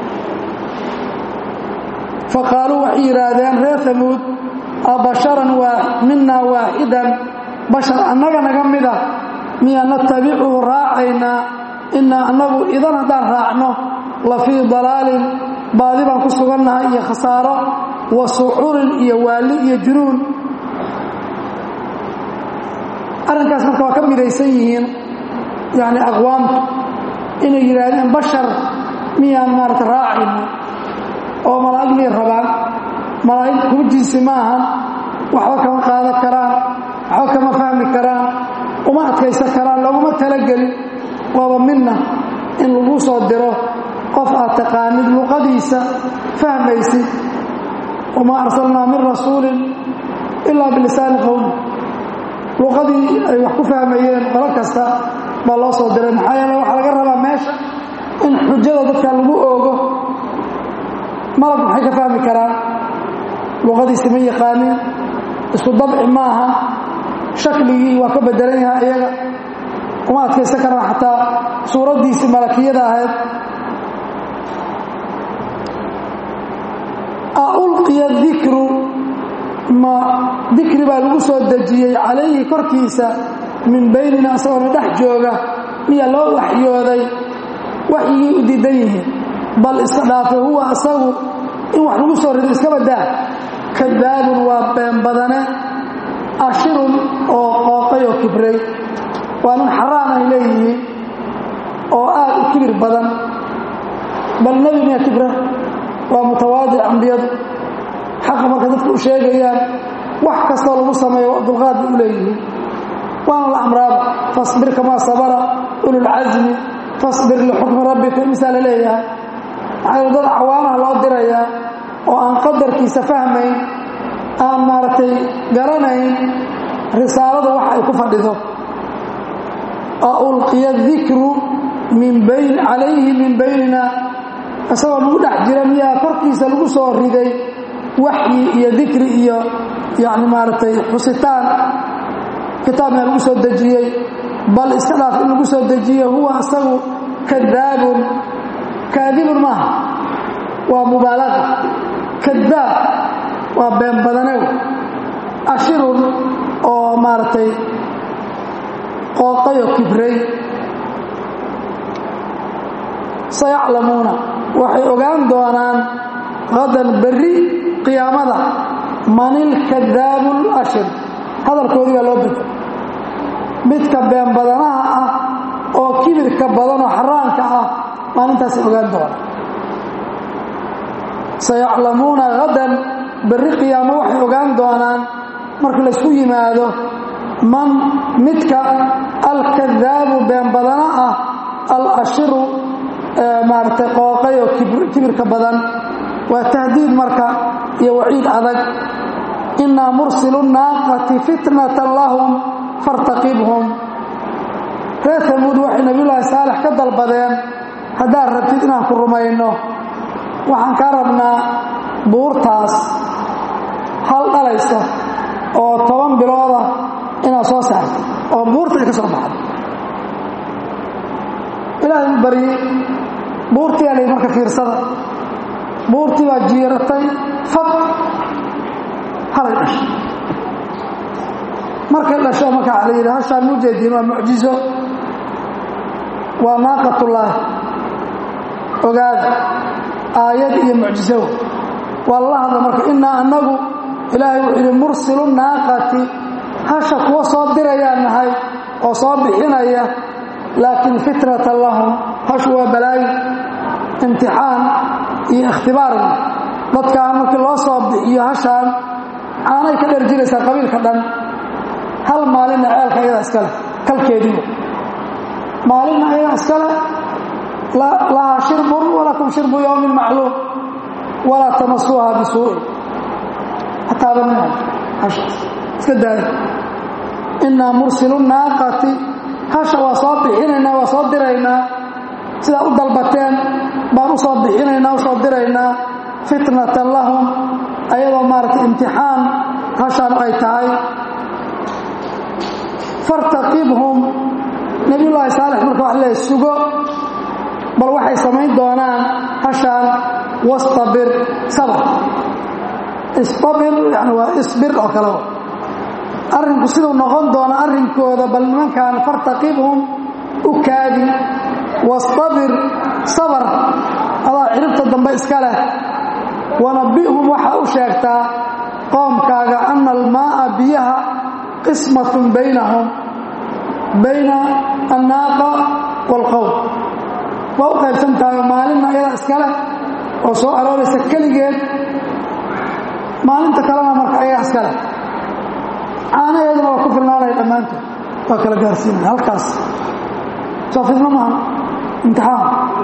faqaaluu waxay yidhaahdeen reer hamuud abasharan minaa waaxidan bashar annaga naga mida miyaa natabicuhu raacaynaa innaa annagu idan haddaan raacno la fii dalaalin baadi baan ku sugannahay iyo khasaaro wa sucurin iyo waalli iyo junuun arrinkaas marka waa ka midaysan yihiin yacni aqwaamtu inay yidhaahdeen bashar miyaan maarata raacayno oo malaa'ig miyay rabaan malaa'ig kuma jinsi ma ahan waxba kama qaadan karaan waxba kama fahmi karaan uma adkaysan karaan looguma talagelin waaba midna in lagu soo diro qof aad taqaanid luqadiisa fahmaysid wamaa arsalnaa min rasuulin ilaa bilisaani qowmi luqadii ay wax ku fahmayeen qolo kasta baa loo soo diray maxaa yeele waxaa laga rabaa meesha in xujada dadka lagu oogo malab maxay ka fahmi karaan luqadiisi ma yaqaanin isku dabci maaha shakligii waa ka bedelan yahay iyaga uma adkaysan karaan xataa suuraddiisii malakiyada ahayd a ulqiya dikru ma dikri baa lagu soo dejiyey calayhi korkiisa min baynina isagoona dhex jooga miyaa loo waxyooday waxyigii u diidan yihiin bal iska dhaafe huwa isagu in wax lagu soo rido iska badaa kadaabun waa been badane ashirun oo qooqay oo kibray waa nin xaraan ay leeyihiin oo aad u kibir badan bal nebi miya kibra waa mutawaadic ambiyadu xaqa marka dadku u sheegayaan wax kastoo lagu sameeyo dulqaad bay u leeyihiin waana la amraaba fasbir kamaa sabara ululcasmi fasbir lixukmi rabbika misaa la leeyahay maxaa dad cawaanaha loo dirayaa oo aan qadarkiisa fahmayn aan maaragtay garanayn risaaladu waxa ay ku fadhido a ulqiya dikru min bayn calayhi min baynina isagoo lagu dhex jira miyaa korkiisa lagu soo riday waxyi iyo dikri iyo yani maaragtay xusitaan kitaab miyaa lagu soo dejiyey bal iska dhaaf in lagu soo dejiye huwa isagu kadaabun kaadibun maaha waa mubaalaqa kadaab waa been badanew ashirun oo maaragtay qooqayoo kibray sayaclamuuna waxay ogaan doonaan hadan berri qiyaamada manilkadaabu lashir hadalkoodii baa loo bedel midka been badanaha ah oo kibirka badan oo xaraanka ah maalintaasay ogaan doonaan sayaclamuuna hadan berri qiyaamo waxay ogaan doonaan marka laysku yimaado man midka alkadaabu been badana ah alashiru maaragtay qooqay oo kibirka badan waa tahdiid marka iyo waciid adag innaa mursilu naaqati fitnatan lahum fartaqibhum reer tamuud waxay nabiyullaahi saalex ka dalbadeen haddaad rabtid inaan ku rumayno waxaan kaa rabnaa buurtaas hal dhalaysa oo toban bilooda inaad soo saartid oo buurta ay ka soo baxdo ilaahay u baryey buurtii alay marka fiirsada buurtii baa jiiratay fab halay dhashay markay dhasho marka la yidhi hashaan mujeediin waa mucjizo waa naaqatullaahi ogaada aayad iyo mucjizo waa lala hadla marka innaa annagu ilaahay wuxuu yidhi mursilu naaqati hasha kuwa soo dirayaan nahay oo soo bixinaya laakiin fitnatan lahum hashu waa balaayi imtixaan iyo ikhtibaar dadkaan markii loo soo bixiyo hashaan caanay ka dherjinaysaa qabiilka dhan hal maalinna ceelka ayadaa iska leh kalkeediiba maalinna ayadaa iska leh lahaa shirbun walakum shirbu yowmin macluum walaa tamasuuha bisuu'in hataabanina hashaas iska daaya innaa mursilu naaqati hasha waa soo bixinaynaa waa soo diraynaa sidaa u dalbateen baan u soo bixinaynaa u soo diraynaa fitnatan lahum ayadoo maaragtay imtixaan hashaan ay tahay fartaqibhum nebiyullaahi saalex marka wax leeyahy sugo bal waxay samayn doonaan hashaan wastabir sabr istabir yani waa isbir oo kale arrinku siduu noqon doono arrinkooda bal nimankan fartaqibhum u kaadi wastabir sabar adaa ciribta dambe iska leh wanabbihum waxaa u sheegtaa qoomkaaga ana almaa'a biyaha qismatun baynahum bayna annaaqa waalqowm waa u qaybsan tahay maalinna iyada iskale oo soo arooraysa keligeed maalinta kalena marka ayaga iskale caanaheeduna waa ku filnaanaya dhammaantood waa kala gaarsiinaya halkaas soo fidno maaha imtixaan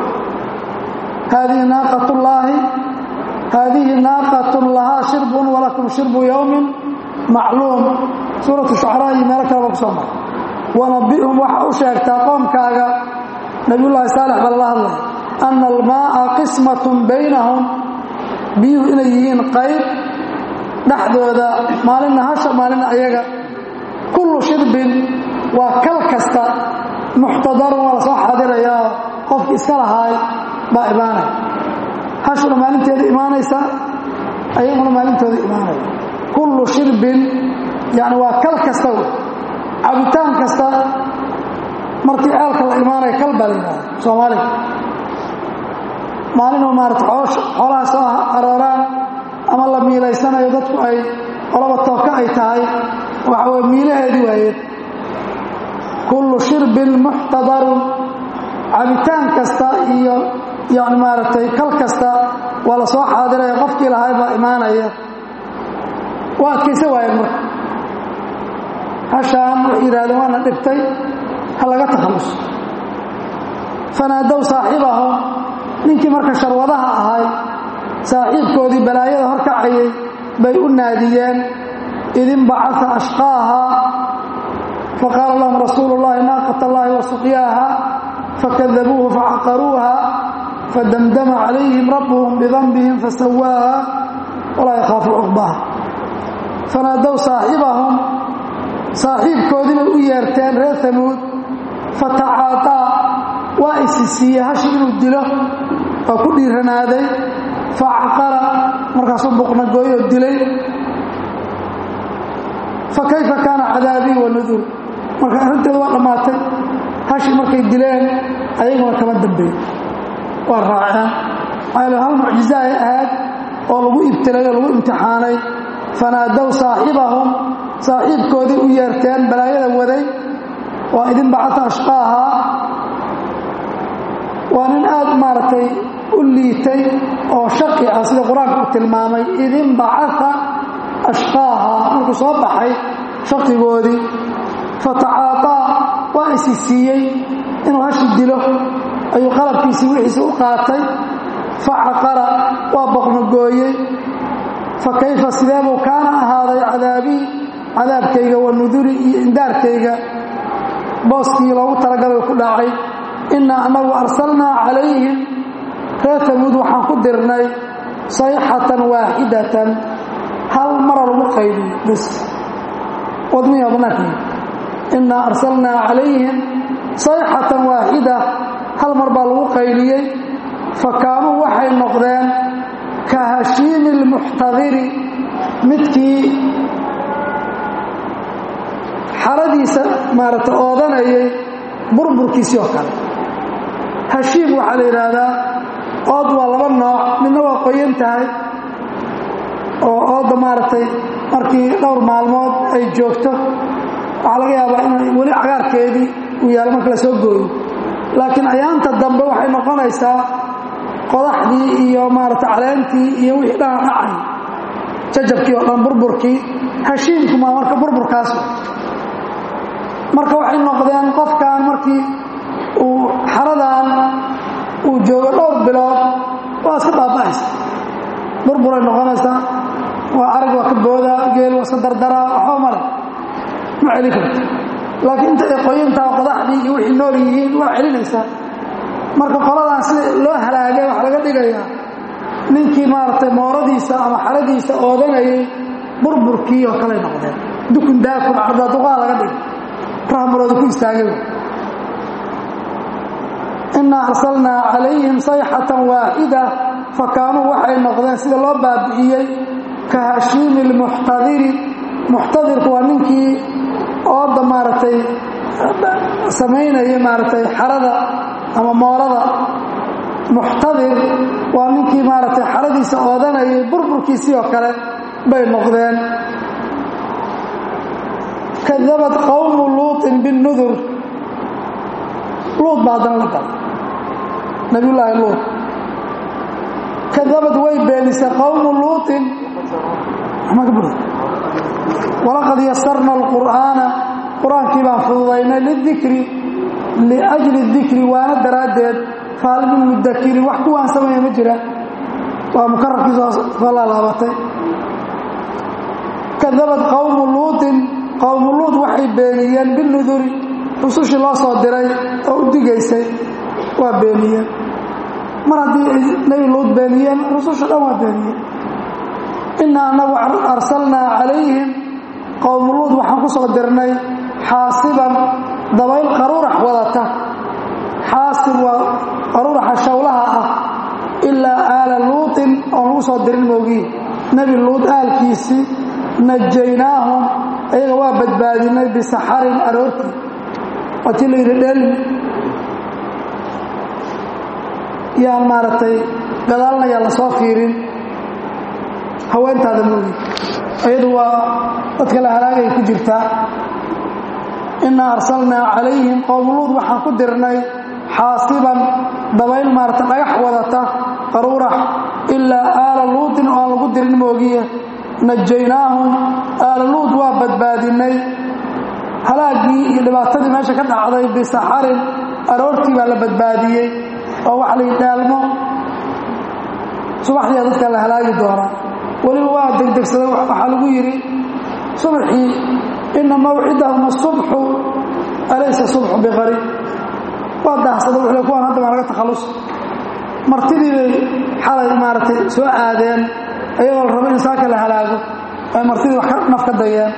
haadihi naaqat llaahi haadihi naaqatun lahaa shirbun walakum shirbu yowmin macluum suuratu shucaraa iyo meelo kaleba ku soo mara wanabihum waxa u sheegtaa qoomkaaga nabiyullaahi saalex baa lala hadlaya ana almaaa qismatun baynahum biyuhu inay yihiin qayb dhexdooda maalinna hasha maalinna ayaga kullu shirbin waa kal kasta muxtadarun waa la soo xaadirayaa qofki iska lahaay baa imaanaya hashuna maalinteeda imaanaysa ayaguna maalintooda imaanaya kullu shirbin yani waa kal kasta wey cabitaan kasta markii ceelka la imaanaya kal baa la yidhahda soomaaliga maalinuu maarata xoolaha soo arooraan ama la miilaysanayo dadku ay qolaba tooka ay tahay waxa weye miilaheedii waayeed kullu shirbin muxtadarun cabitaan kasta iyo yani maaragtay kal kasta waa la soo xaadiraya qofkii lahay baa imaanaya waa adkaysa waayeen marka hashaan waxay yidhahdeen waana dhibtay ha laga takhalluso fanaadow saaxibahum ninkii marka sharwadaha ahay saaxiibkoodii balaayada horkacayay bay u naadiyeen idin bacaa ashqaaha faqaala lahum rasuulu llahi naaqat allahi wa suqyaaha fakadabuuhu facaqaruuha fadamdama calayhim rabbuhum bidanbihim fasawaaha walaa yakhaafu cuqbaha fanaadow saaxibahum saaxiibkoodii bay u yeerteen reer hamuud fatacaataa waa isisiiyey hashi inuu dilo waa ku dhiiranaaday facaqara markaasuu buqnagooyoo dilay fa kayfa kaana cadaabii wa nudur marka arrinteedu waa dhammaatay hashi markay dileen ayaguna kama dambeey waa raaceen maxaa hal mucjiza ay ahayd oo lagu ibtilay oo lagu imtixaanay fanaadow saaxibahum saaxiibkoodii u yeerteen balaayada waday waa idin bacata ashqaaha waa nin aad maaragtay u liitay oo shaqi ah sida qur-aanka u tilmaamay idin bacata ashqaaha markuu soo baxay shaqigoodii fatacaataa waa isi siiyey inuu hashi dilo ayuu qalabkiisii wixiisi u qaatay facaqara waa boqnogooyey fa kayfa sideebuu kaana ahaaday cadaabii cadaabkayga wa nuduri iyo indaarkayga booskii loogu talagalay ku dhacay innaa annagu arsalnaa calayhim reer tamuud waxaan ku dirnay sayxatan waaxidatan hal mara lagu qaybiyo bis wadmiya banaanka innaa arsalnaa calayhim sayxatan waaxida hal mar baa lagu qayliyey fa kaanuu waxay noqdeen ka hashiimi lmuxtadiri midkii xaradiisa maarata oodanayay burburkiisii oo kale hashiim waxaa la yidhaahdaa ood waa laba nooc midna waa qoyan tahay oo oodda maaragtay markii dhowr maalmood ay joogto waxaa laga yaabaa inay weli cagaarkeedii uu yaalo marka la soo gooyo laakiin ayaanta dambe waxay noqonaysaa qodaxdii iyo maarata caleentii iyo wixii dhana dhacay jajabkii oo dhan burburkii hashiimkumaa marka burburkaas marka waxay noqdeen qofkan markii uu xaradan uu joogo dhowr bilood waa iska baaba'aysa burburay noqonaysaa waa arag waa ka boodaa geel waa iska dardaraa waxba male ma celin karto laakiin inta ay qoyantaha qodaxdii iyo wixii nool yihiin waa celinaysaa marka qoladan sida loo halaagay waxaa laga dhigayaa ninkii maaragtay mooradiisa ama xaradiisa oodanayay burburkii oo kale noqdeen dukun daakun cardaaduqaa laga dhigay rahmurooda ku istaagay innaa arsalnaa calayhim sayxatan waaxida fa kaanuu waxay noqdeen sida loo baabi'iyey ka hashiimi lmuxtadiri muxtadirku waa ninkii ooda maaragtay samaynaya maaragtay xarada ama moorada muxtadir waa ninkii maaragtay xaradiisa oodanayay burburkiisii oo kale bay noqdeen kadabad qowmu luuطin binudur luud baa haddana la galay nabiyullaahi luud kadabad way beenisay qowmu luutin walaqad yasarna alqur'aana qur-aankii baan fududaynay lidikri liajli dikri waana daraaddeed fahal min mudakirin wax kuwaan sameeya ma jira waa mukararkii soo laalaabatay kadabad qowmu luutin qowmu luud waxay beeniyeen binuduri rusushii loo soo diray oo u digaysay waa beeniyeen mar haddii ay nebi luud beeniyeen rususha dhan waa beeniyeen innaa anagu arsalnaa calayhim qowmu luud waxaan ku soo dirnay xaasiban dabayl qaruurax wadata xaasib waa qaruuraxa shawlaha ah ilaa aala luutin oon lagu soo dirin moogiin nebi luud aalkiisii najaynaahum ayaga waa badbaadinay bisaxarin aroortii waatii la yidhi dheelmi yaan maaragtay gadaalna yaan la soo fiirin haweentaada moogi iyadu waa dadka la halaagay ku jirtaa innaa arsalnaa calayhim qowmuluud waxaan ku dirnay xaasiban dabayl maarata dhagax wadata qaruurax ilaa aala luutin oo aan lagu dirin moogiye najaynaahum aala luud waa badbaadinay halaaggii iyo dhibaatadii meesha ka dhacday bisaxarin aroortii baa la badbaadiyey oo waxa la yidhi dhaalmo subaxdiia dadka la halaagi doonaa weliba waa degdegsaday waxaa lagu yidhi subxii ina mawcidahum asubxu alaysa subxu biqariib waa daahsada wuxuu le kuwaan hadda baa laga takhallus martidii bay xalay maaragtay soo aadeen ayagoo la rabo in saaka la halaago ay martidii wax naf ka dayeen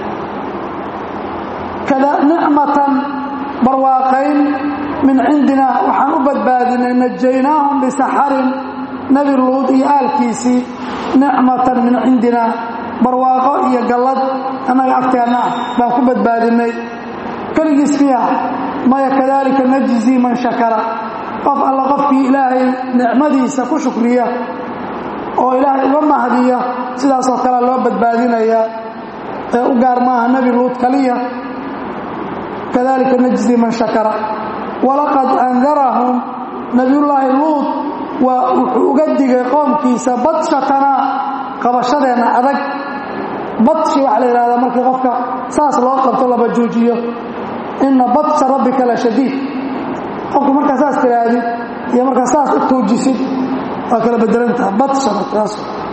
kada nicmatan barwaaqayn min cindina waxaan u badbaadinay najaynaahum bisaxarin nebi luud iyo aalkiisii nicmatan min cindina barwaaqo iyo gallad annaga agteenna ah baan ku badbaadinay keligiis miya maya kadaalika najzii man shakara qof alla qofkii ilaahay nicmadiisa ku shukriya oo ilaahay uga mahdiya sidaasoo kalea loo badbaadinayaa ee u gaar maaha nebi luud kaliya kadalika najzi man shakara walaqad andarahum nabiyullaahi luud waa wuxuu uga digay qoomkiisa badshatanaa qabashadeenna adag badshi waxaa la yidhahdaa markii qofka saas loo qabto laba joojiyo inna badsha rabbika la shadiid qofku markaa saas tirahdid iyo markaa saas u tuujisid waa kala bedelantaha badsha markaas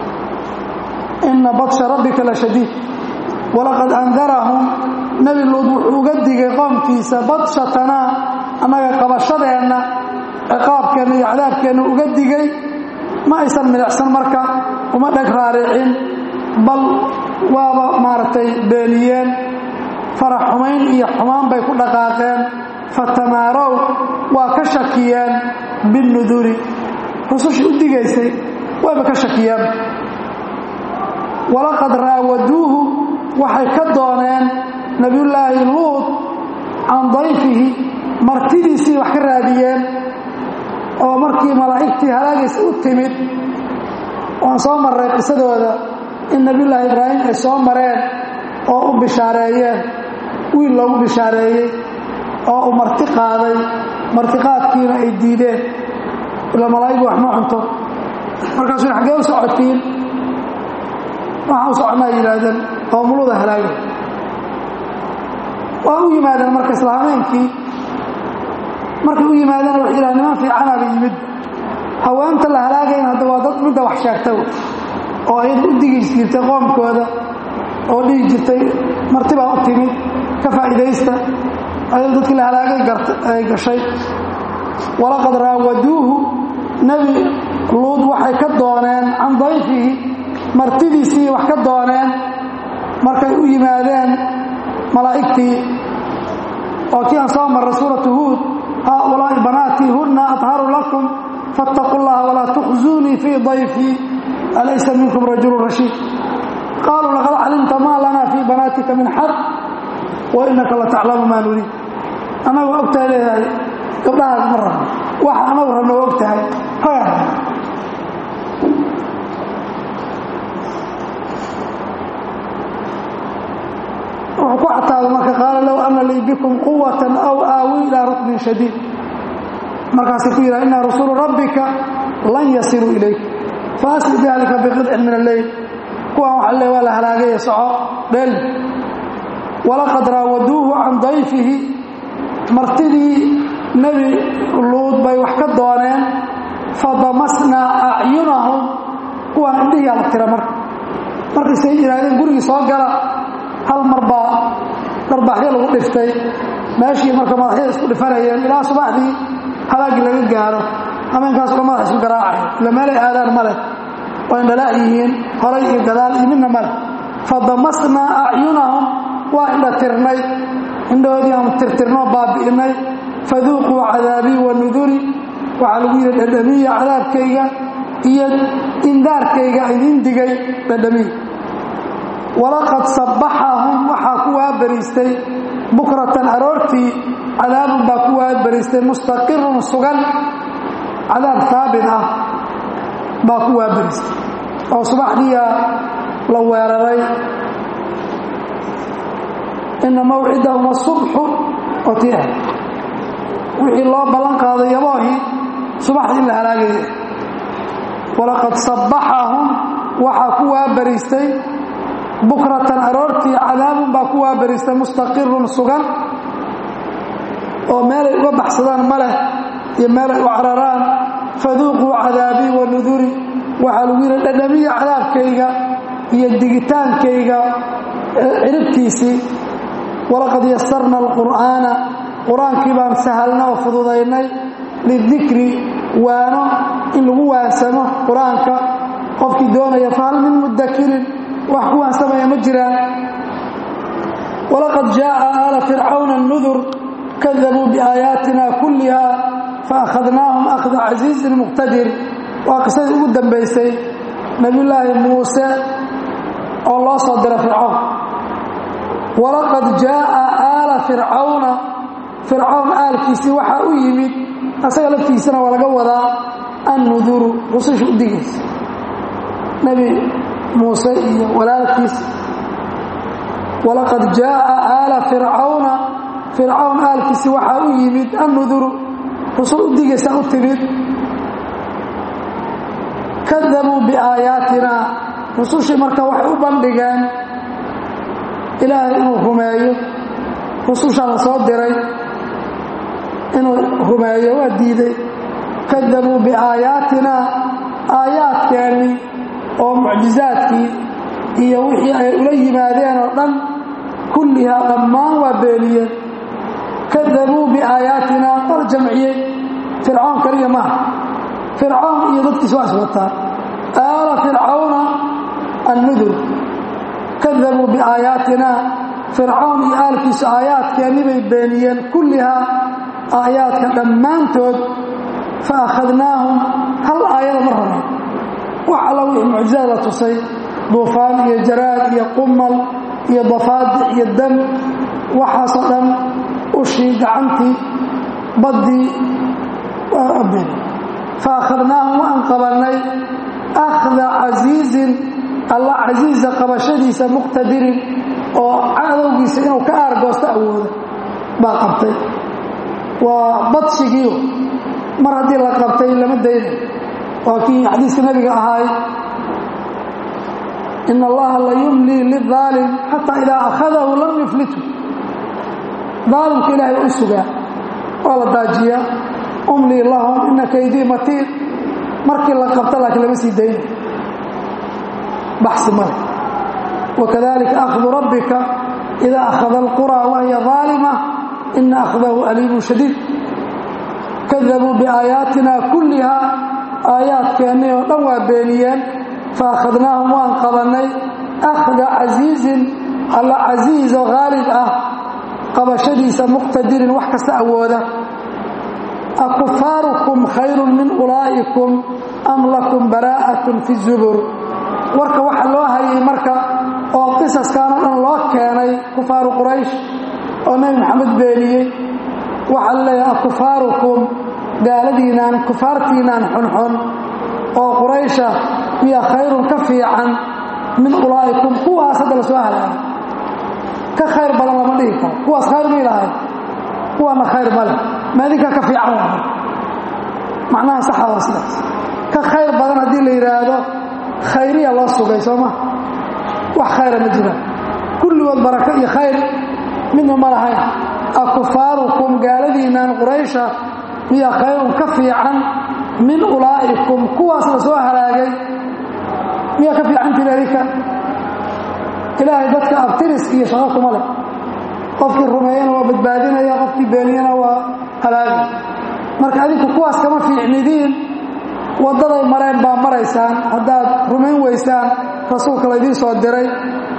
inna badsha rabbika la shadiid walaqad andarahum nebi luud wuxuu uga digay qoomkiisa badshatanaa annaga qabashadeenna ciqaabkeenna iyo cadaabkeenna uga digay ma aysan milicsan marka uma dheg raaricin bal waaba maaragtay beeniyeen farax xumayn iyo xumaan bay ku dhaqaaqeen fatamaarow waa ka shakiyeen binnuduri rusushii u digaysay wayba ka shakiyeen walaqad raawaduuhu waxay ka dooneen nebiyullaahi luud can dayfihi martidiisii wax ka raadiyeen oo markii malaa'igtii halaagaysa u timid waan soo marray qisadooda in nebiyullaahi ibraahim ay soo mareen oo u bishaareeyeen wiil loogu bishaareeyey oo uu marti qaaday martiqaadkiina ay diideen ila malaa'igu wax ma cunto markaasuu xaggee u socotiin waxaan u soconnaa yidhaahdeen qoomuluda halaagay waa u yimaadeen marka isla habeenkii markay u yimaadeen waxay yidhaha niman fiicanaaba yimid haweenta la halaagayna hadda waa dad midda wax sheegta oo ayada u digi jirtay qoomkooda oo dhihi jirtay marti baa u timid ka faa'iidaysta ayado dadkii la halaagay ay gashay walaqad raawaduuhu nebi luud waxay ka dooneen can dayfihi martidiisii wax ka dooneen markay u yimaadeen malaa'igtii oo kii aan soo marray suuratu huud haaulaa'i banaatii hunna adharu lakum faاtaquu llaha walaa tukhzuunii fii dayfii alaysa minkum rajulu rashiid qaaluu laqad calimta maa lanaa fii banaatika min xaq wa inaka lataclamu maa nuriid annagu waa ogtahay leeyahay gabdhahaas ma rabno waxa anagu rabno waa ogtahay raga wuxuu ku cataabay marka qaala low ana lii bikum quwatan aw aawi ilaa ruknin shadiid markaasay ku yidhaha inaa rasuulu rabbika lan yasiluu ilayk faasli biahlika biqidcin min alleyl kuwaan waxa le waa la halaagaya soco dheel walaqad raawaduuhu can dayfihi martidii nebi luud bay wax ka dooneen fadamasnaa acyunahum kuwaan indhihiyaa la tira marka markaysay yidhaahdeen gurigii soo gala hal mar baa dharbaaxyo lagu dhiftay meeshii marka madaxyada isku dhifanayeen ilaa subaxdii halaagii laga gaaro hameenkaas dhan madax isu garaacay ila meelay aadaan ma leh waa indhalaa yihiin horay iyo gadaal iyo midna ma leh fadamasnaa acyunahum waa indha tirnay indhahoodii aan tirtirnoo baabi'inay faduuquu cadaabii wa nuduri waxaa lagu yidhi dhadhamiya cadaabkayga iyo indaarkayga idiin digay dhadhamiya walaqad sabbaxahum waxaa ku waabariistay bukratan aroortii cadaabun baa ku waabariistay mustaqirun sugan cadaab haabit ah baa ku waabariistay oo subaxdiiyaa la weeraray ina mawcidahum asubxu otiah wixii loo ballan qaaday yaboohii subaxdii in la halaagaya walaqad sabbaxahum waxaa ku waabariistay bukratan aroortii cadaabun baa ku waabariistay mustaqirun sugan oo meelay uga baxsadaan ma leh iyo meelay u cararaan faduuquu cadaabii wa nuduri waxaa lagu yidhi dhadhamiya cadaabkayga iyo digitaankayga ciribtiisii walaqad yasarna alqur'aana qur-aankii baan sahalna oo fududaynay lidikri waano in lagu waansamo qur-aanka qofkii doonaya fahal min mudakirin wax ku waansamaya ma jiraan walaqad jaءa aala fircawna nudur kadabuu biaayaatina kulliha faakhadnaahum akhda casiizin muqtadir waa qisadii ugu dambaysay nebiyullaahi muuse oo loo soo dira fircawn walaqad jaءa aala fircawna fircawn aalkiisii waxaa u yimid asaga laftiisana waa laga wadaa annuduru rususha u digaysa nebi muuse iyo walaalkiis walaqad jaءa aala fircawna fircawn aalkiisii waxaa u yimid annuduru rusul u digaysa u timid kadabuu biaayaatina rusushii marka waxay u bandhigeen ilaahay inuu rumeeyo rusushaa la soo diray inuu rumeeyo waa diiday kadabuu biaayaatina aayaadkeennii oo mucjizaadkii iyo wixii ay ula yimaadeen oo dhan kullihaa dhammaan waa beeniyeen kadabuu biaayaatina wala jamciyey fircawn kaliya maaha fircawn iyo dadkiisa waa iswataa aala fircawna annudur kadabuu biaayaatina fircawn iyo aalkiisu aayaadkeennii bay beeniyeen kullihaa aayaadka dhammaantood fa akhadnaahum hal aayada ma rabeen wax alla wixii mucjizaad la tusay duufaan iyo jaraad iyo qumal iyo dafaadic iyo dam waxaasoo dhan ushii gacantii baddii waa been fa akhadnaahum waan qabannay akhda casiizin alla casiiza qabashadiisa muqtadirin oo cadowgiisa inuu ka aargoosto awooda baa qabtay waa badsigiio mar haddii la qabtay lama dayna waa kii xadiiska nabiga ahaay in allaha la yumlii liaalim xataa idaa akhadahu lam yuflitu daalimka ilaahay u sugaa waa la daajiyaa umlii lahum ina kaydii matiin markii la qabta laakiin lama sii dayna baxsi male wakadalika akhdu rabbika ida akhada alqura wahiya aalima ina akhdahu aliimun shadiid kadabuu biaayaatina kullihaa aayaadkeennii oo dhan waa beeniyeen fa akhadnaahum waan qabannay akhda casiizin alla casiizo haalib ah qabashadiisa muqtadirin wax kasta awooda akufaarukum khayrun min ulaa'ikum am lakum baraa'atun fi zubur warka waxa loo hayay marka oo qisaskanoo dhan loo keenay kufaaru quraysh oo nebi maxamed beeniyey waxaa la leeyahay akufaarukum gaaladiinaan kufaartiinaan xunxun oo quraysha miya khayrun ka fiican min ulaa'ikum kuwaas hadda la soo halaagay ka khayr badan lama dhihi karo kuwaas khayr ma ilahay kuwaana khayr male maadinkaa ka fiican waa macnaha saxa waa sidaas ka khayr badan haddii la yidhaahdo khayriya loo sugay soo ma wax khayra ma jiraan kulligood barako iyo khayr midna ma lahayn akufaarukum gaaladiinnan quraysha miya khayrun ka fiican min ulaa'ikum kuwaas la soo halaagay miyaa ka fiicantiin adinka ilaahay dadka abtiris iyo shaqo kuma leh qofkii rumeeyana waa badbaadinaya qofkii beeniyana waa halaagay marka adinku kuwaas kama fiicnidiin waddaday mareen baa maraysaan haddaad rumayn weysaan rasuulka laydiin soo diray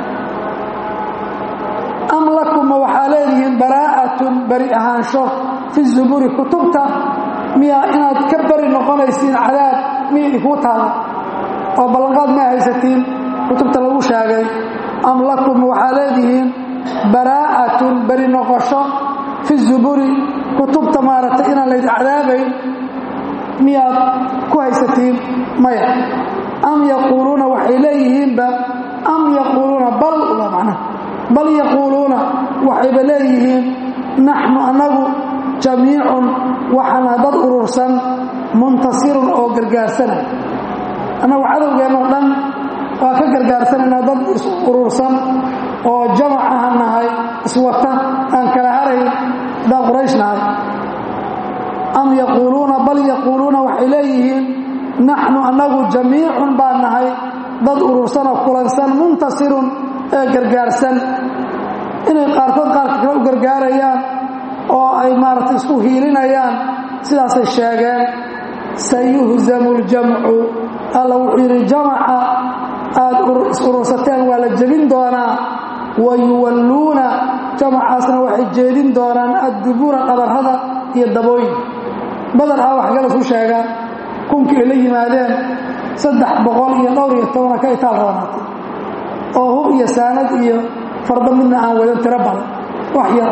am lakuma waxaa leedihiin baraa'atun beri ahaansho fi zuburi kutubta miyaa inaad ka beri noqonaysiin cadaab miya idinkuu taala oo ballanqaad ma haysatiin kutubta lagu sheegay am lakum waxaa leedihiin baraa'atun beri noqosho fi zuburi kutubta maaragtay inaan laydin cadaabayn miyaad ku haysatiin maya am yaquuluuna waxay leeyihiinba am yaquuluuna bal waa macnaha bal yaquuluuna waxayba leeyihiin naxnu annagu jamiicun waxaana dad urursan muntasirun oo gargaarsanay annagu cadowgeennoo dhan waa ka gargaarsanaynaa dad is urursan oo jamac aha nahay iswata aan kala harayn daan quraysh nahay am yaquuluuna bal yaquuluuna waxay leeyihiin naxnu annagu jamiicun baan nahay dad urursan oo kulansan muntasirun ee gargaarsan inay qaarkood qaarka kale u gargaarayaan oo ay maaragtay isku hiilinayaan sidaasay sheegeen sayuhzamu ljamcu alla wuxuu yidhi jamaca aad is-urursateen waa la jebin doonaa wa yuwalluuna jamacaasna waxay jeedin doonaan addubura dhabarrada iyo dabooyin badar ah wax galas u sheegaan kunkii ay la yimaadeen saddex boqol iyo dhowr iyo tobana ka itaal roonaatay oo hub iyo saanad iyo fardo midna aan wadan tiro badan wax yar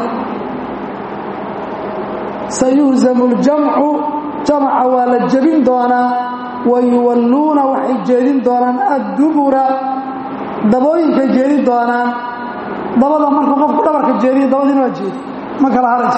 sayuhzamu ljamcu jamaca waa la jebin doonaa wa yuwalluuna waxay jeedin doonaan addubura dabooyinkay jeedin doonaan dabada markuu qofku dhabarka jeediyo dabadiina waa jeedi ma kala harayso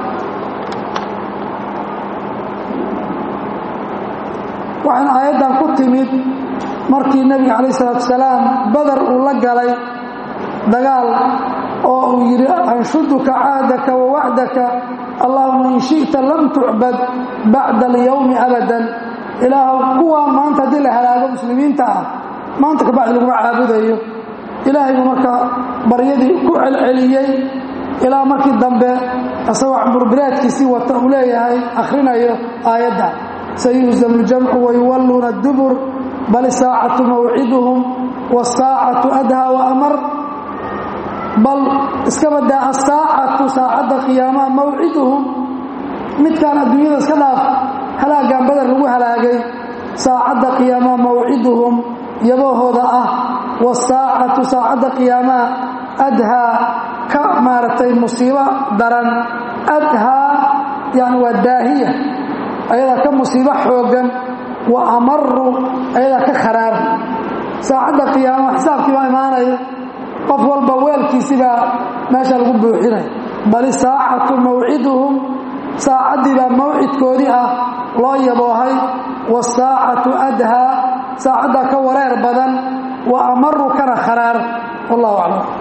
waxayna aayaddan ku timid markii nebiga calayh isalaatu wasalaam badar uu la galay dagaal oo uu yidhi anshuduka caadaka wa wacdaka allahuma in shi'ta lam tucbad bacda alyowmi abadan ilaahu kuwaa maanta haddii la halaago muslimiinta ah maanta kabacdi laguma caabudayo ilaahay buu marka baryadii ku celceliyey ilaa markii dambe isagoo camburbilaadkiisii wata uu leeyahay akhrinayo aayadda sayuhzamu ljamcu wayuwalluuna adubur bal isaacatu mawciduhum wasaacatu adhaa wa amar bal iska badaa asaacatu saacadda qiyaamaha mawciduhum midkaan adduunyada iska dhaaf halaagan badar lagu halaagay saacadda qiyaamaha mawciduhum yabahooda ah wasaacatu saacadda qiyaamaha adhaa ka maaragtay musiibo daran adhaa yani waa daahiya ayadaa ka musiibo xooggan wa amaru ayadaa ka kharaar saacadda qiyaamaha xisaabkii baa imaanaya qof walba weelkiisi baa meesha lagu buuxinaya bali saacatu mawciduhum saacaddii baa mawcidkoodii ah loo yaboohay wasaacatu adhaa saacaddaa ka wareer badan wa amaru kana kharaar wallahu aclam